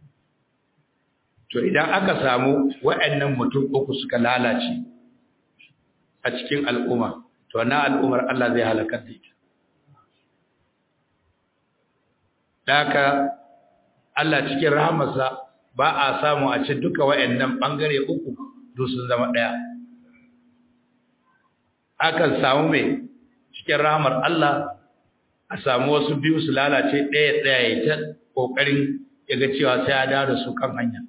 to idan aka samu waɗannan mutum uku suka lalace a cikin al'umma to na al'ummar Allah zai halakar da ita Daka Allah cikin rahamarsa ba a samu a ce duka wayannan bangare uku duk sun zama daya. Akan samu mai cikin rahamar Allah a samu wasu biyu su lalace ɗaya ɗaya ya ta ƙoƙarin ya ga cewa sai ya dawo da su kan hanya.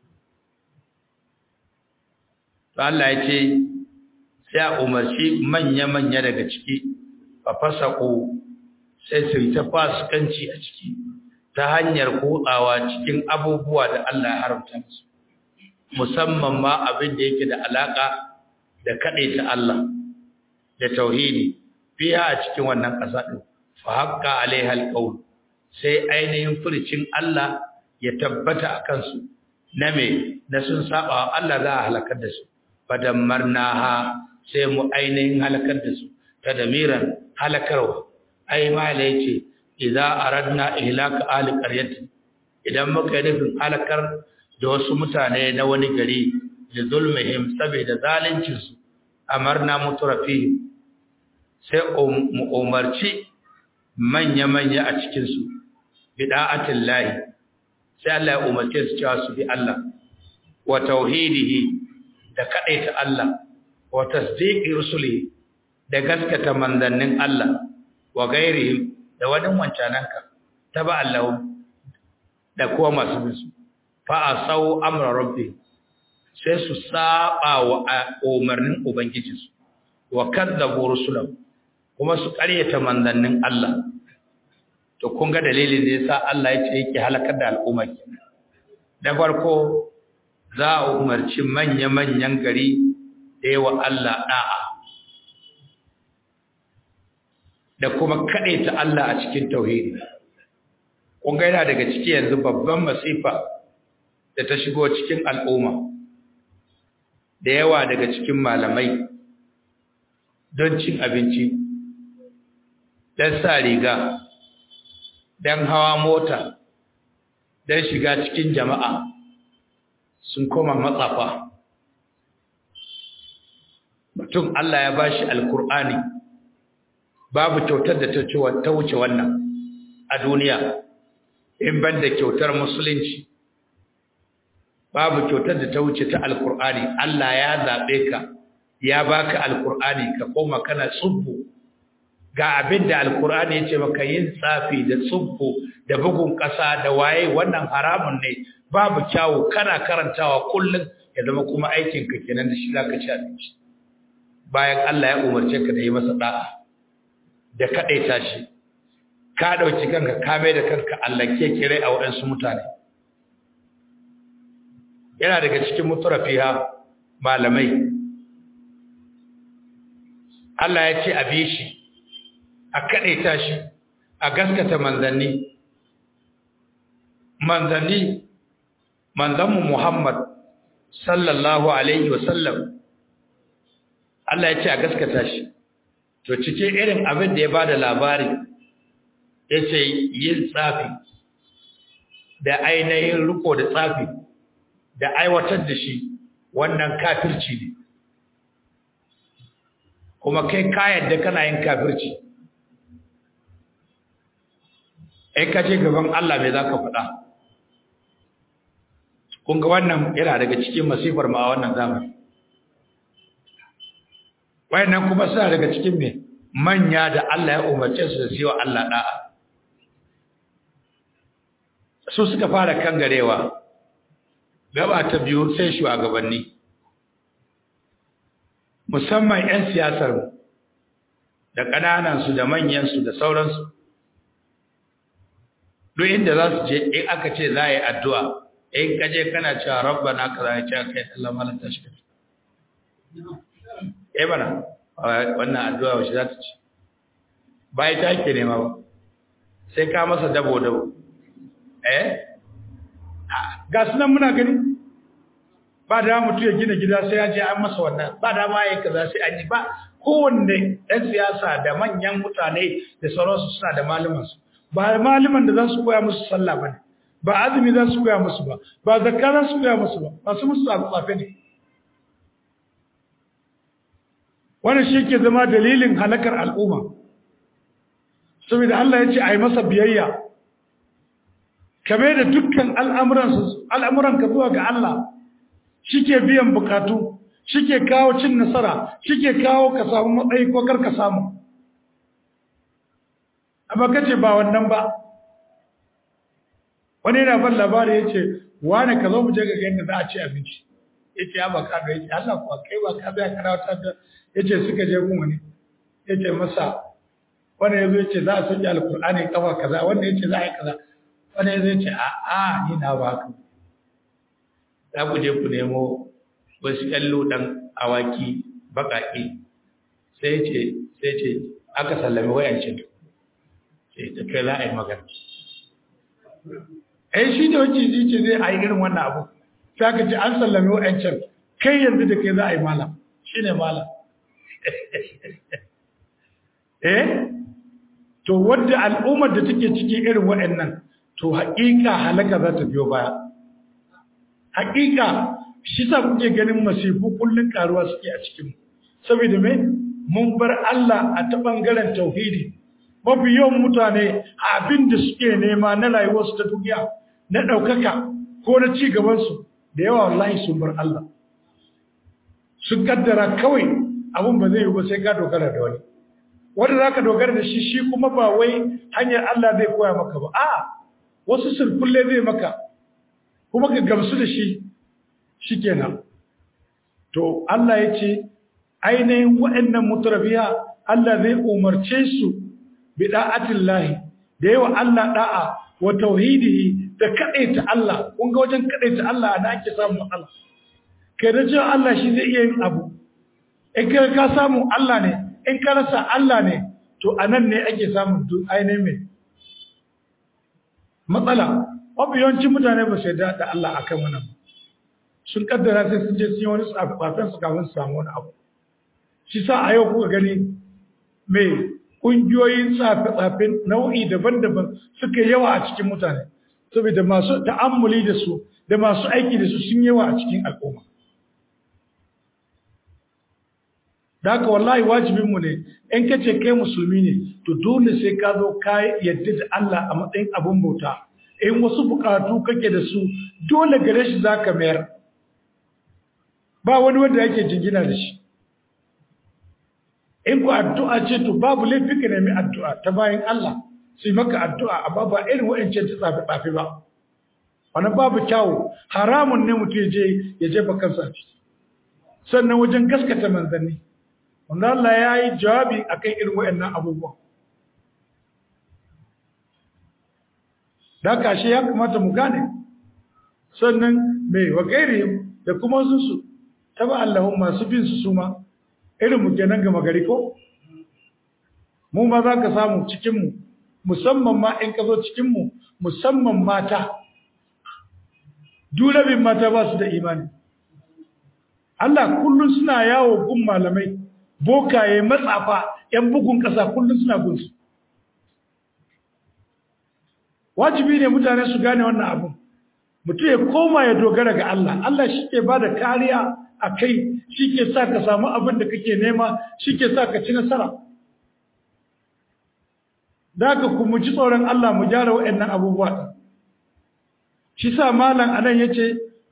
To Allah ya ce sai a umarci manya-manya daga ciki a fasa sai su yi ta fasikanci a ciki ta hanyar kutsawa cikin abubuwa da Allah ya haramta musu musamman ma abin da yake da alaka da ta Allah da tauhidi fiya a cikin wannan ƙasa din fa haqqa alaiha alqaul sai ainihin furcin Allah ya tabbata akan su na me na sun saba wa Allah za a halakar da su fadammarnaha sai mu ainihin halakar da su tadmiran halakarwa ai mala yace idza aradna ihlaka ahli qaryatin idan muka yi nufin halakar da wasu mutane na wani gari da zulmihim saboda zalincin su amarna mutrafi sai mu umarci manya manya a cikin su bida'atin lahi sai Allah ya umarce su cewa su bi Allah wa tauhidihi da kadaita Allah wa tasdiqi rusulihi da gaskata manzannin Allah wa gairihim da wani wancananka ta ba Allah da kuma masu bisu fa asau amra rabbi sai su saba wa umarnin ubangijinsu wa kadzabu rusulahu kuma su ƙaryata manzannin Allah to kun ga dalilin da yasa Allah ya ce yake halakar da al'umma da farko za a umarci manya-manyan gari da yawa Allah da'a da kuma ta Allah a cikin tauhidi kun ga yana daga ciki yanzu babban masifa da ta shigo cikin al'umma da yawa daga cikin malamai don cin abinci don sa riga don hawa mota don shiga cikin jama'a sun koma matsafa mutum Allah ya bashi alkur'ani babu kyautar da ta wuce wannan a duniya in ban da kyautar musulunci babu kyautar da ta wuce ta alkur'ani Allah ya zaɓe ka ya baka alkur'ani ka koma kana tsubbu ga abin da alkur'ani ya ce maka yin tsafi da tsubbu da bugun ƙasa da waye wannan haramun ne babu kyawu kana karantawa kullum ya zama kuma aikinka kenan da shi zaka ci abinci bayan Allah ya umarce ka da yi masa da'a da kaɗaita shi ka ɗauki kanka ka mai da kanka allake kirai a waɗansu mutane yana daga cikin mutarafiya malamai Allah ya ce a bi shi a kaɗaita shi a gaskata manzanni manzanni manzanmu Muhammad sallallahu alaihi wasallam Allah ya ce a gaskata shi to cikin irin abin da ya bada labari ya ce yin tsafi da ainihin riko da tsafi da aiwatar da shi wannan kafirci ne kuma kai kayan da kana yin kafirci ai ka ce gaban Allah mai za ka faɗa kun ga wannan yana daga cikin masifar ma a wannan zamani wayannan kuma suna daga cikin me manya da Allah ya umarce su da su yi wa Allah da'a su suka fara kangarewa gaba ta biyu sai shugabanni musamman 'yan siyasar da ƙananansu da manyansu da sauransu duk inda za su je in aka ce za a yi addu'a in kaje kana cewa rabba na ka za a ce kai Allah malanta shi eh bana wannan addu'a wace za ta ci ba ita ake nema ba sai ka masa dabo dabo eh ga sunan muna gani ba da mutu ya gina gida sai ya je an masa wannan ba da ma yayin kaza sai an yi ba kowanne ɗan siyasa da manyan mutane da sauransu suna da malumansu ba maluman da za su koya musu sallah ba ne ba azumi za su koya musu ba ba zakka za su koya musu ba masu musu tsafe ne wannan shi ke zama dalilin halakar al'umma saboda Allah ya ce a yi masa biyayya kame da dukkan al'amuran ka zuwa ga Allah shi ke biyan bukatu shi ke kawo cin nasara shi ke kawo ka samu matsayi ko kar ka samu amma ka ce ba wannan ba wani yana ban labari ya ce wane ka zo mu je ga yadda za a ci abinci ya ce ya ba ka da ya ce Allah kuwa kai ba ka zai kana wata da ya ce suka je gun wani ya ce masa wani ya zo ya ce za a sanya alkur'ani kafa kaza wanda ya ce za a yi kaza wani ya zo ya ce a a ni na ba ka za ku je ku nemo wasu ƴallo ɗan awaki baƙaƙe sai ce sai ce aka sallami wayancin sai ta kai za a yi magana ai shi da wacce zai ce zai a yi irin wannan abu sai aka ce an sallami wayancin kai yanzu da kai za a yi malam shi ne malam eh to wadda al'ummar da take cikin irin waɗannan to haƙiƙa halaka za ta biyo baya haƙiƙa shi sa kuke ganin masifu kullun karuwa suke a cikin saboda me mun bar Allah a ta bangaren tauhidi mafi yawan mutane abin da suke nema na rayuwarsu ta duniya na ɗaukaka ko na ci gabansu da yawa wallahi sun bar Allah sun kaddara kawai abin ba zai yi ba sai ka dogara da wani wanda za ka dogara da shi shi kuma ba wai hanyar Allah zai koya maka ba a wasu sirkulle zai maka kuma ka gamsu da shi shi kenan to Allah ya ce ainihin waɗannan mutarabiya Allah zai umarce su bi da'atin lahi da yawa Allah da'a wa tauhidihi da kaɗaita Allah kun ga wajen kaɗaita Allah da ake samun matsala kai da cewa Allah shi zai iya yin abu in ka ka samu Allah ne in ka rasa Allah ne to anan ne ake samun ainihin mai matsala mafi yawancin mutane ba su da Allah akan wannan ba sun kaddara sai sun je sun yi wani tsafafin su kafin su samu wani abu shi sa a yau kuka gani mai ƙungiyoyin tsafe-tsafe nau'i daban-daban suka yawa a cikin mutane saboda masu ta'ammuli da su da masu aiki da su sun yawa a cikin al'umma da haka wallahi wajibinmu ne in ka ce kai musulmi ne to dole sai ka zo ka yadda da Allah a matsayin abin bauta in wasu bukatu kake da su dole gare shi za ka mayar ba wani wanda yake jingina da shi in ku addu'a ce to babu laifi ka nemi addu'a ta bayan Allah su yi maka addu'a amma ba irin wa'ancan ta tsafi tsafi ba wani babu kyawu haramun ne mutum je ya jefa kansa a ciki sannan wajen gaskata manzanni wanda Allah ya yi jawabi akan irin wa'annan abubuwan da kashe ya kamata mu gane sannan mai wa da kuma su taba Allahun masu bin su suma irin mu kenan ga magari ko mu ma za ka samu cikinmu musamman ma in ka zo cikinmu musamman mata durabin mata ba su da imani Allah kullum suna yawo gun malamai bokaye matsafa ‘yan bugun ƙasa kullum suna gunsu wajibi ne mutane su gane wannan abin mutum ya koma ya dogara ga Allah Allah shi ke ba da kariya a kai shi ke sa ka samu abin da kake nema shi ke sa ka ci nasara da ka kuma ji tsoron Allah mu gyara waɗannan abubuwa ɗin shi sa malam anan ya ce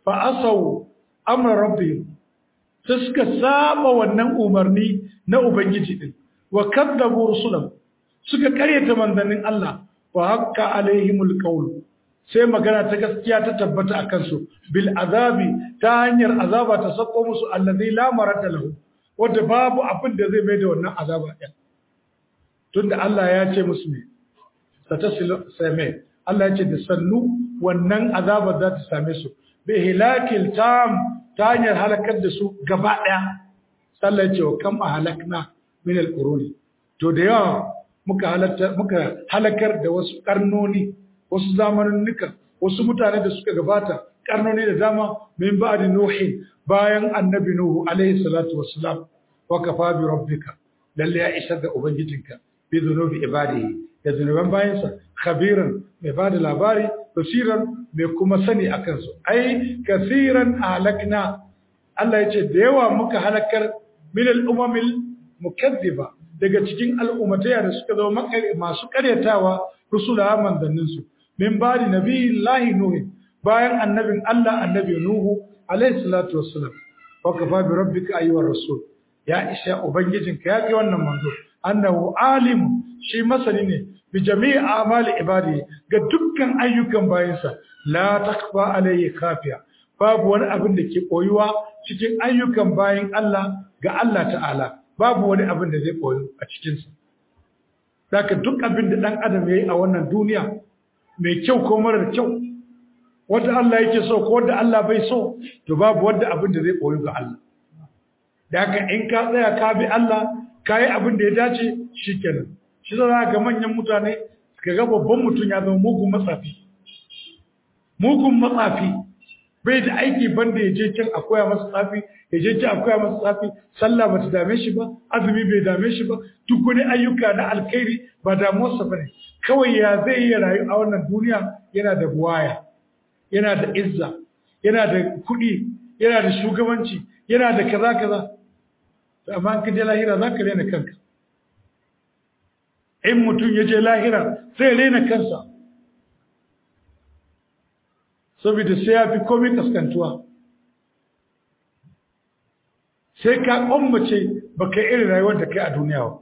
fa asau amra rabbihim sai suka saba wannan umarni na ubangiji din wa kadzabu rusulam suka karyata manzannin Allah wa hakka alaihimul qawl sai magana ta gaskiya ta tabbata akan su bil azabi ta hanyar azaba ta sako musu allazi la marata lahu wanda babu abin da zai mai da wannan azaba din tunda Allah ya ce musu ne satasilu same Allah ya ce da sannu wannan azaba za ta same su bi hilakil tam ta hanyar halakar da su gaba daya sallah ya ce wa kam ahlakna min al-quruni to da yawa muka halatta muka halakar da wasu karnoni wasu zamaninnika wasu mutane da suka gabata karnoni da dama min ba'di nuhi bayan annabi nuhu alaihi salatu wassalam wa kafa bi rabbika lalle ya isa da ubangijinka bi dhunubi ibadihi da zunuban bayansa khabiran mai bada labari basiran mai kuma sani akan su ai kasiran halakna Allah ya ce da yawa muka halakar min al-umamil mukaddiba daga cikin al'ummataya da suka zama masu karyatawa rusula manzanninsu min bari nabiyillahi nuhu bayan annabin Allah annabi nuhu alayhi salatu wassalam wa kafa bi rabbika ayyuhar rasul ya isha ubangijinka ya kai wannan manzo annahu alim shi masani ne bi jami'i amali ibadi ga dukkan ayyukan bayansa la takfa alayhi khafiya babu wani abin da ke koyuwa cikin ayyukan bayin Allah ga Allah ta'ala babu wani abin da zai koyo a cikinsa. Daga duk abin da ɗan adam ya yi a wannan duniya mai kyau ko marar kyau, wadda Allah yake so ko wadda Allah bai so, to babu wadda abin da zai koyo ga Allah. Daga in ka tsaya ka bi Allah, ka yi abin da ya dace shi kenan. Shi za ga manyan mutane, ka ga babban mutum ya zama mugun matsafi. Mugun matsafi, bai da aiki banda ya je can a koya masa tsafi ya je can a koya masa tsafi sallah bata dame shi ba azumi bai dame shi ba duk wani ayyuka na alkhairi ba damuwarsa bane kawai ya zai iya rayu a wannan duniya yana da buwaya yana da izza yana da kuɗi yana da shugabanci yana da kaza kaza amma in ka je lahira za ka rena kanka in mutum ya je lahira sai rena kansa saboda sai ya fi komai kaskantuwa sai ka ƙwammace ba ka irin rayuwar da kai a duniya ba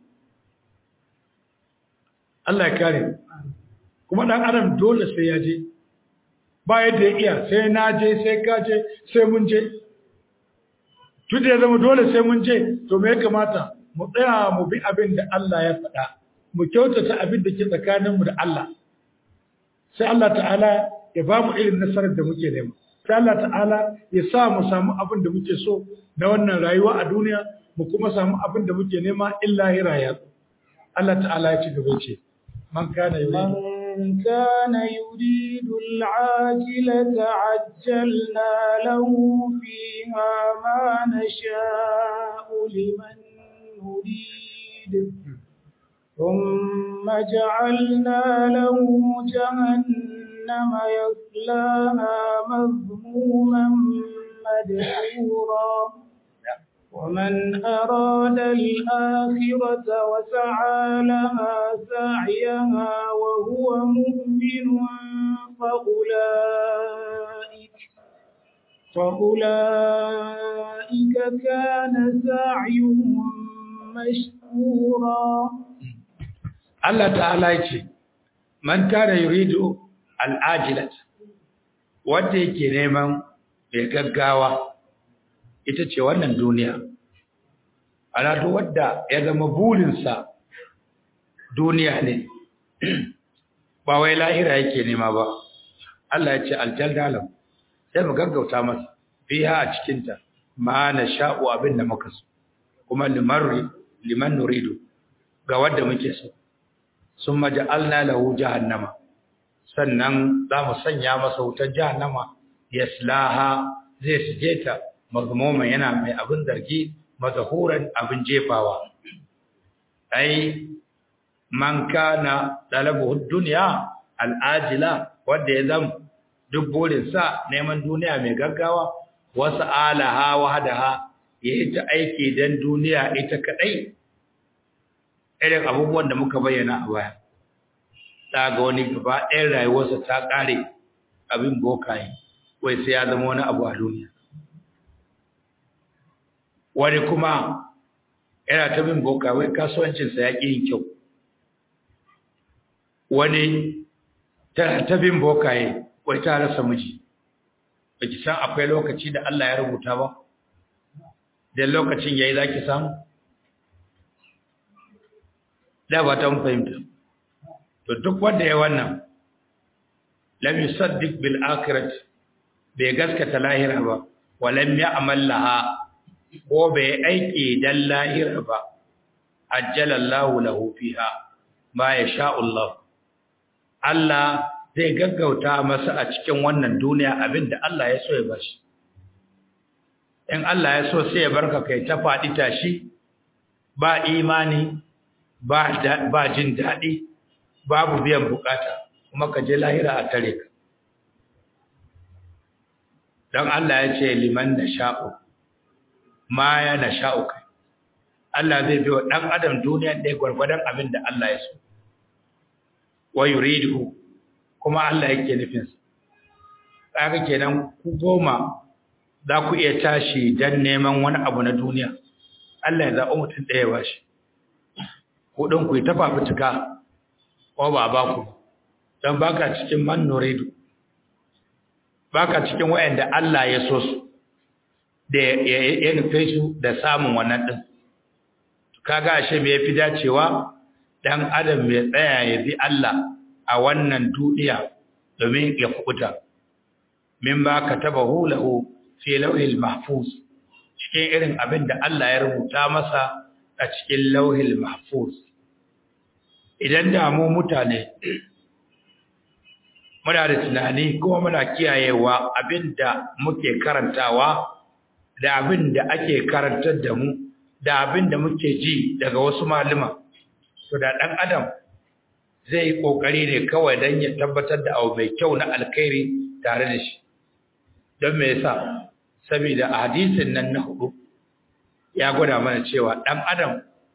Allah ya kare kuma ɗan adam dole sai ya je ba yadda ya iya sai na je sai ka je sai mun je tun da ya zama dole sai mun je to me ya kamata mu tsaya mu bi abin da Allah ya faɗa mu kyautata abin da ke tsakaninmu da Allah sai Allah ta'ala ya ba mu irin nasarar da muke nema sai Allah ta'ala ya sa mu samu abin da muke so na wannan rayuwa a duniya mu kuma samu abin da muke nema illa hiraya Allah ta'ala ya ci gaba ce man kana yuridu من كان يريد العاجلة عجلنا له فيها ما نشاء لمن نريد ثم جعلنا له جهنم يصلاها مذموما مدحورا ومن أراد الآخرة وسعى لها سعيها وهو مؤمن فأولئك فأولئك كان سعيهم مشكورا Allah ta'ala ya ce, Man kana yuridu al'ajilat, wanda yake neman mai gaggawa, ita ce wannan duniya. Alatu wadda ya zama burinsa duniya ne, ba wai lahira yake nema ba. Allah ya ce, Aljaldalam, sai mu gaggauta masa, biya a cikinta, ma na sha'u abin da muka so, kuma liman nuridu ga wadda muke so. sun maja'alna lahu jahannama sannan za mu sanya masa wutar jahannama yaslaha zai shige ta mazmuman yana mai abin zargi mazahuran abin jefawa ai man kana dalabu dunya al'ajila wanda ya zam duk burin sa neman duniya mai gaggawa wasu alaha wahdaha yayi ta aiki dan duniya ita kadai irin abubuwan da muka bayyana a baya ta ga wani gaba ɗayan rayuwarsa ta ƙare abin bokaye wai sai ya zama wani abu a duniya wani kuma yana ta bin boka wai kasuwancinsa ya ƙi yin kyau wani tana ta bin bokaye wai ta rasa miji ba ki san akwai lokaci da Allah ya rubuta ba da lokacin yayi za ki samu da ba ta fahimta to duk wanda ya wannan lam yusaddiq bil akhirati bai gaskata lahira ba walam ya'mal laha ko bai aiki dan lahira ba ajjalallahu lahu fiha ma yasha Allah Allah zai gaggauta masa a cikin wannan duniya abinda Allah ya so ya bashi in Allah ya so sai ya barka kai ta faɗi tashi ba imani ba ba jin daɗi babu biyan bukata kuma ka je lahira a tare ka don Allah ya ce liman na sha'u ma ya na sha'u kai Allah zai biyo ɗan adam duniya ɗaya gwargwadon abin da Allah ya so wa yuridu kuma Allah yake nufinsa kaga kenan ku goma za ku iya tashi don neman wani abu na duniya Allah ya zaɓi mutum ɗaya ba shi kuɗin ku yi ta fafutuka ko ba ba ku don baka cikin man nuridu baka cikin wayanda Allah ya so su da ya nufe su da samun wannan din kaga ashe me yafi dacewa dan adam ya tsaya ya bi Allah a wannan duniya domin ya kubuta min ba katabahu lahu fi lawhil mahfuz cikin irin abin da Allah ya rubuta masa a cikin lawhil mahfuz idan da mu mutane muna da tunani kuma muna kiyayewa abinda muke karantawa da abinda ake karantar da mu da abinda muke ji daga wasu malama to da dan adam zai yi kokari ne kawai dan ya tabbatar da abu mai kyau na alkhairi tare da shi don me yasa saboda a hadisin nan na hudu ya gwada mana cewa dan adam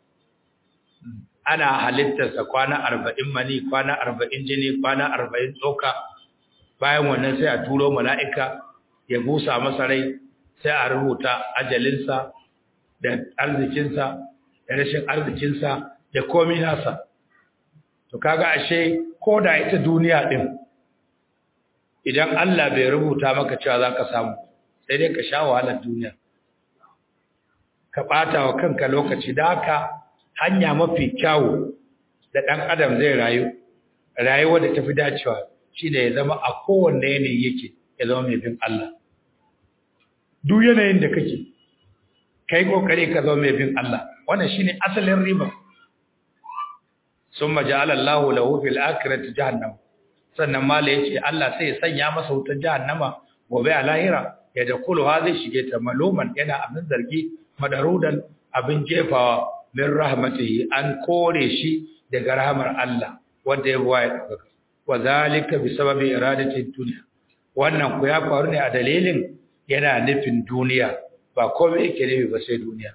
ana halittarsa kwana arba'in mani kwana arba'in jini kwana arba'in tsoka bayan wannan sai a turo mala'ika ya busa masa rai sai a rubuta ajalinsa da arzikinsa da rashin arzikinsa da komi nasa to kaga ashe ko da ita duniya din idan Allah bai rubuta maka cewa za ka samu sai dai ka sha wahalar duniya ka ɓata wa kanka lokaci da haka hanya mafi kyawu da ɗan adam zai rayu rayuwa da tafi dacewa shi da ya zama a kowanne yanayi yake ya zama mai bin Allah duk yanayin da kake kai kokari ka zama mai bin Allah wannan shine asalin riba summa ja'ala Allahu lahu fil akhirati jahannam sannan mala yace Allah sai ya sanya masa wutar jahannama gobe a lahira ya da kullu ha zai shige ta maluman yana abin zargi madarudan abin jefawa min rahmatihi an kore shi daga rahmar Allah wanda ya buwa ya dauka wa zalika bi sababi iradati dunya wannan ku ya faru ne a dalilin yana nufin duniya ba komai yake nufi ba sai duniya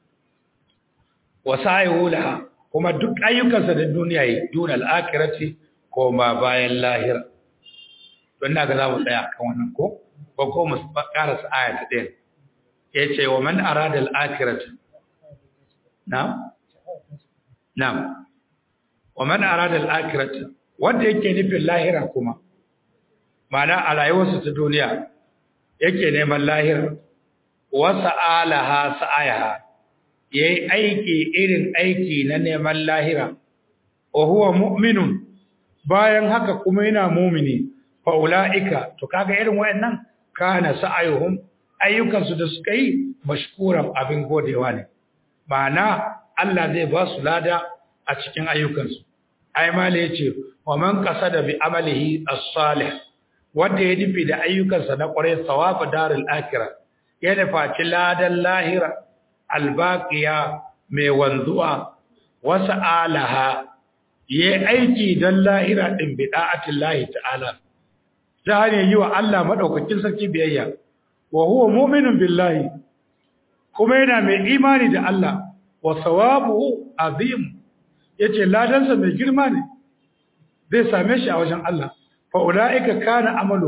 wa sa'ihu laha kuma duk ayyukansa da duniya yi dun al-akhirati ko ma bayan lahira don na ga za mu tsaya kan wannan ko ko ko mu karasa aya ta ɗaya yace wa man arada al-akhirati na'am na'am wa man arada al-akhirata wanda yake nufin lahira kuma mana a rayuwarsa ta duniya yake neman lahira wa sa'alaha sa'ayaha yayi aiki irin aiki na neman lahira wa huwa mu'minun bayan haka kuma yana mu'mini fa ulaika to kaga irin wayannan kana sa'ayuhum ayyukansu da suka yi mashkuran abin godewa ne ma'ana Allah zai ba su lada a cikin ayyukansu ai mala yace wa man qasada bi amalihi as-salih wanda ya nufi da ayyukansa na kwarai sawabu darul akhirah ya nufaci ladan lahira albaqiya mai wanzuwa wasa alaha yayi aiki dan lahira din bi da'atillahi ta'ala ta hanyar yi wa Allah madaukakin sarki biyayya wa huwa mu'minun billahi kuma yana mai imani da Allah wa sawabuhu azim yace ladansa mai girma ne zai same shi a wajen Allah fa ulaika kana amalu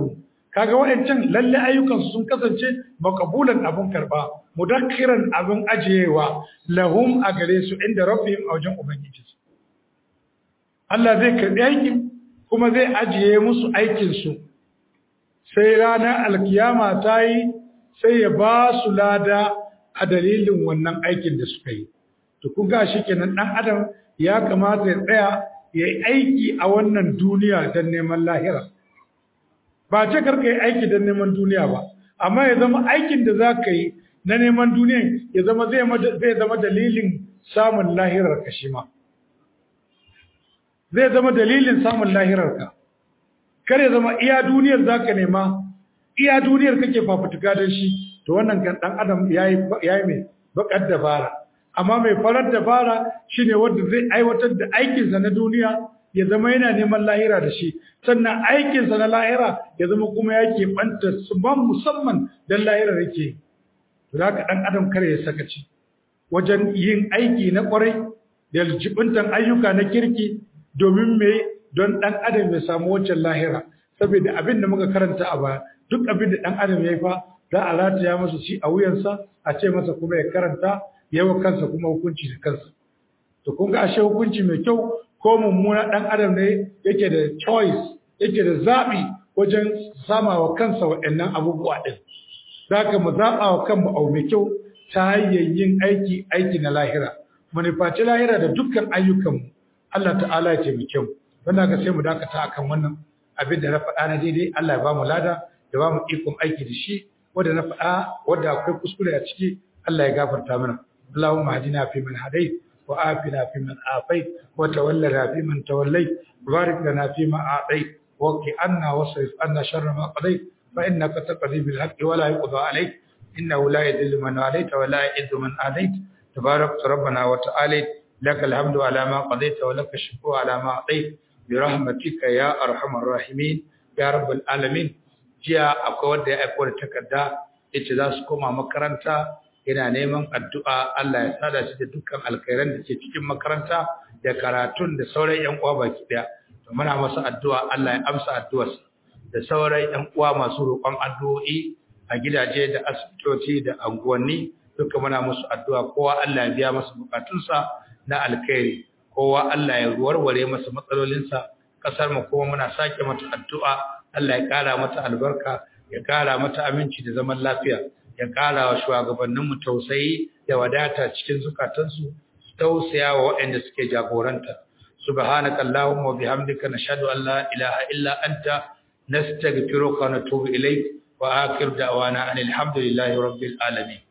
kaga waɗancan lalle ayyukansu sun kasance makabulan abun karba mudakkiran abin ajiyewa lahum a gare su inda rabbihim a wajen ubangiji Allah zai karbi aikin kuma zai ajiye musu aikin su sai ranar alkiyama ta yi sai ya ba su lada a dalilin wannan aikin da suka yi to kun ga shi kenan dan adam ya kamata ya tsaya ya yi aiki a wannan duniya don neman lahira ba ce karka yi aiki don neman duniya ba amma ya zama aikin da za ka yi na neman duniya ya zama zai zama dalilin samun lahirar ka shi ma zai zama dalilin samun lahirar ka kar ya zama iya duniyar za ka nema iya duniyar kake fafutuka don shi to wannan kan dan adam ya yi mai bakar dabara amma mai farar dabara shine wanda zai aiwatar da aikinsa na duniya ya zama yana neman lahira da shi sannan aikinsa na lahira ya zama kuma yake banta su ban musamman don lahira yake za ka ɗan adam kare ya sakaci wajen yin aiki na ƙwarai da jibintan ayyuka na kirki domin me don ɗan adam ya samu wancan lahira saboda abin da muka karanta a baya duk abin da ɗan adam ya yi fa za a rataya masa shi a wuyansa a ce masa kuma ya karanta yawa kansa kuma hukunci da kansa to kun ga ashe hukunci mai kyau ko mummuna dan adam ne yake da choice yake da zabi wajen sama wa kansa waɗannan abubuwa din zaka mu zaba wa kanmu au mai kyau ta hanyar yin aiki aiki na lahira mu nufaci lahira da dukkan ayyukanmu Allah ta'ala ya taimake mu wannan ga sai mu dakata akan wannan abin da na faɗa na daidai Allah ya ba mu lada ya ba mu ikon aiki da shi wanda na faɗa wanda akwai kuskure a ciki Allah ya gafarta mana اللهم اهدنا فيمن هديت وآفنا فيمن آفيت وتولنا فيمن توليت وبارك لنا فيما أعطيت وقي عنا واصرف عنا شر ما قضيت فإنك تقضي بالحق ولا يقضى عليك إنه لا يذل من واليت ولا يعز من آذيت تبارك ربنا وتعالى لك الحمد على ما قضيت ولك الشكر على ما أعطيت برحمتك يا أرحم الراحمين يا رب العالمين jiya akwai wanda ya aiko da takarda yace za su koma makaranta yana neman addu'a Allah ya sada shi da dukkan alkhairan da ke cikin makaranta da karatun da sauran ƴan uwa baki daya to muna masa addu'a Allah ya amsa addu'arsa da sauran ƴan uwa masu roƙon addu'o'i a gidaje da asibitoci da anguwanni duka muna musu addu'a kowa Allah ya biya masa bukatunsa na alkhairi kowa Allah ya warware masa matsalolinsa kasar mu kuma muna sake mata addu'a Allah ya kara mata albarka ya kara mata aminci da zaman lafiya ya ƙara wa shugabanninmu tausayi da wadata cikin zukatansu su tausaya wa waɗanda suke jagoranta subhanaka allahumma wa bihamdika nashhadu an la ilaha illa anta nastaghfiruka wa natubu ilayk wa akhir da'wana anil hamdulillahi rabbil alamin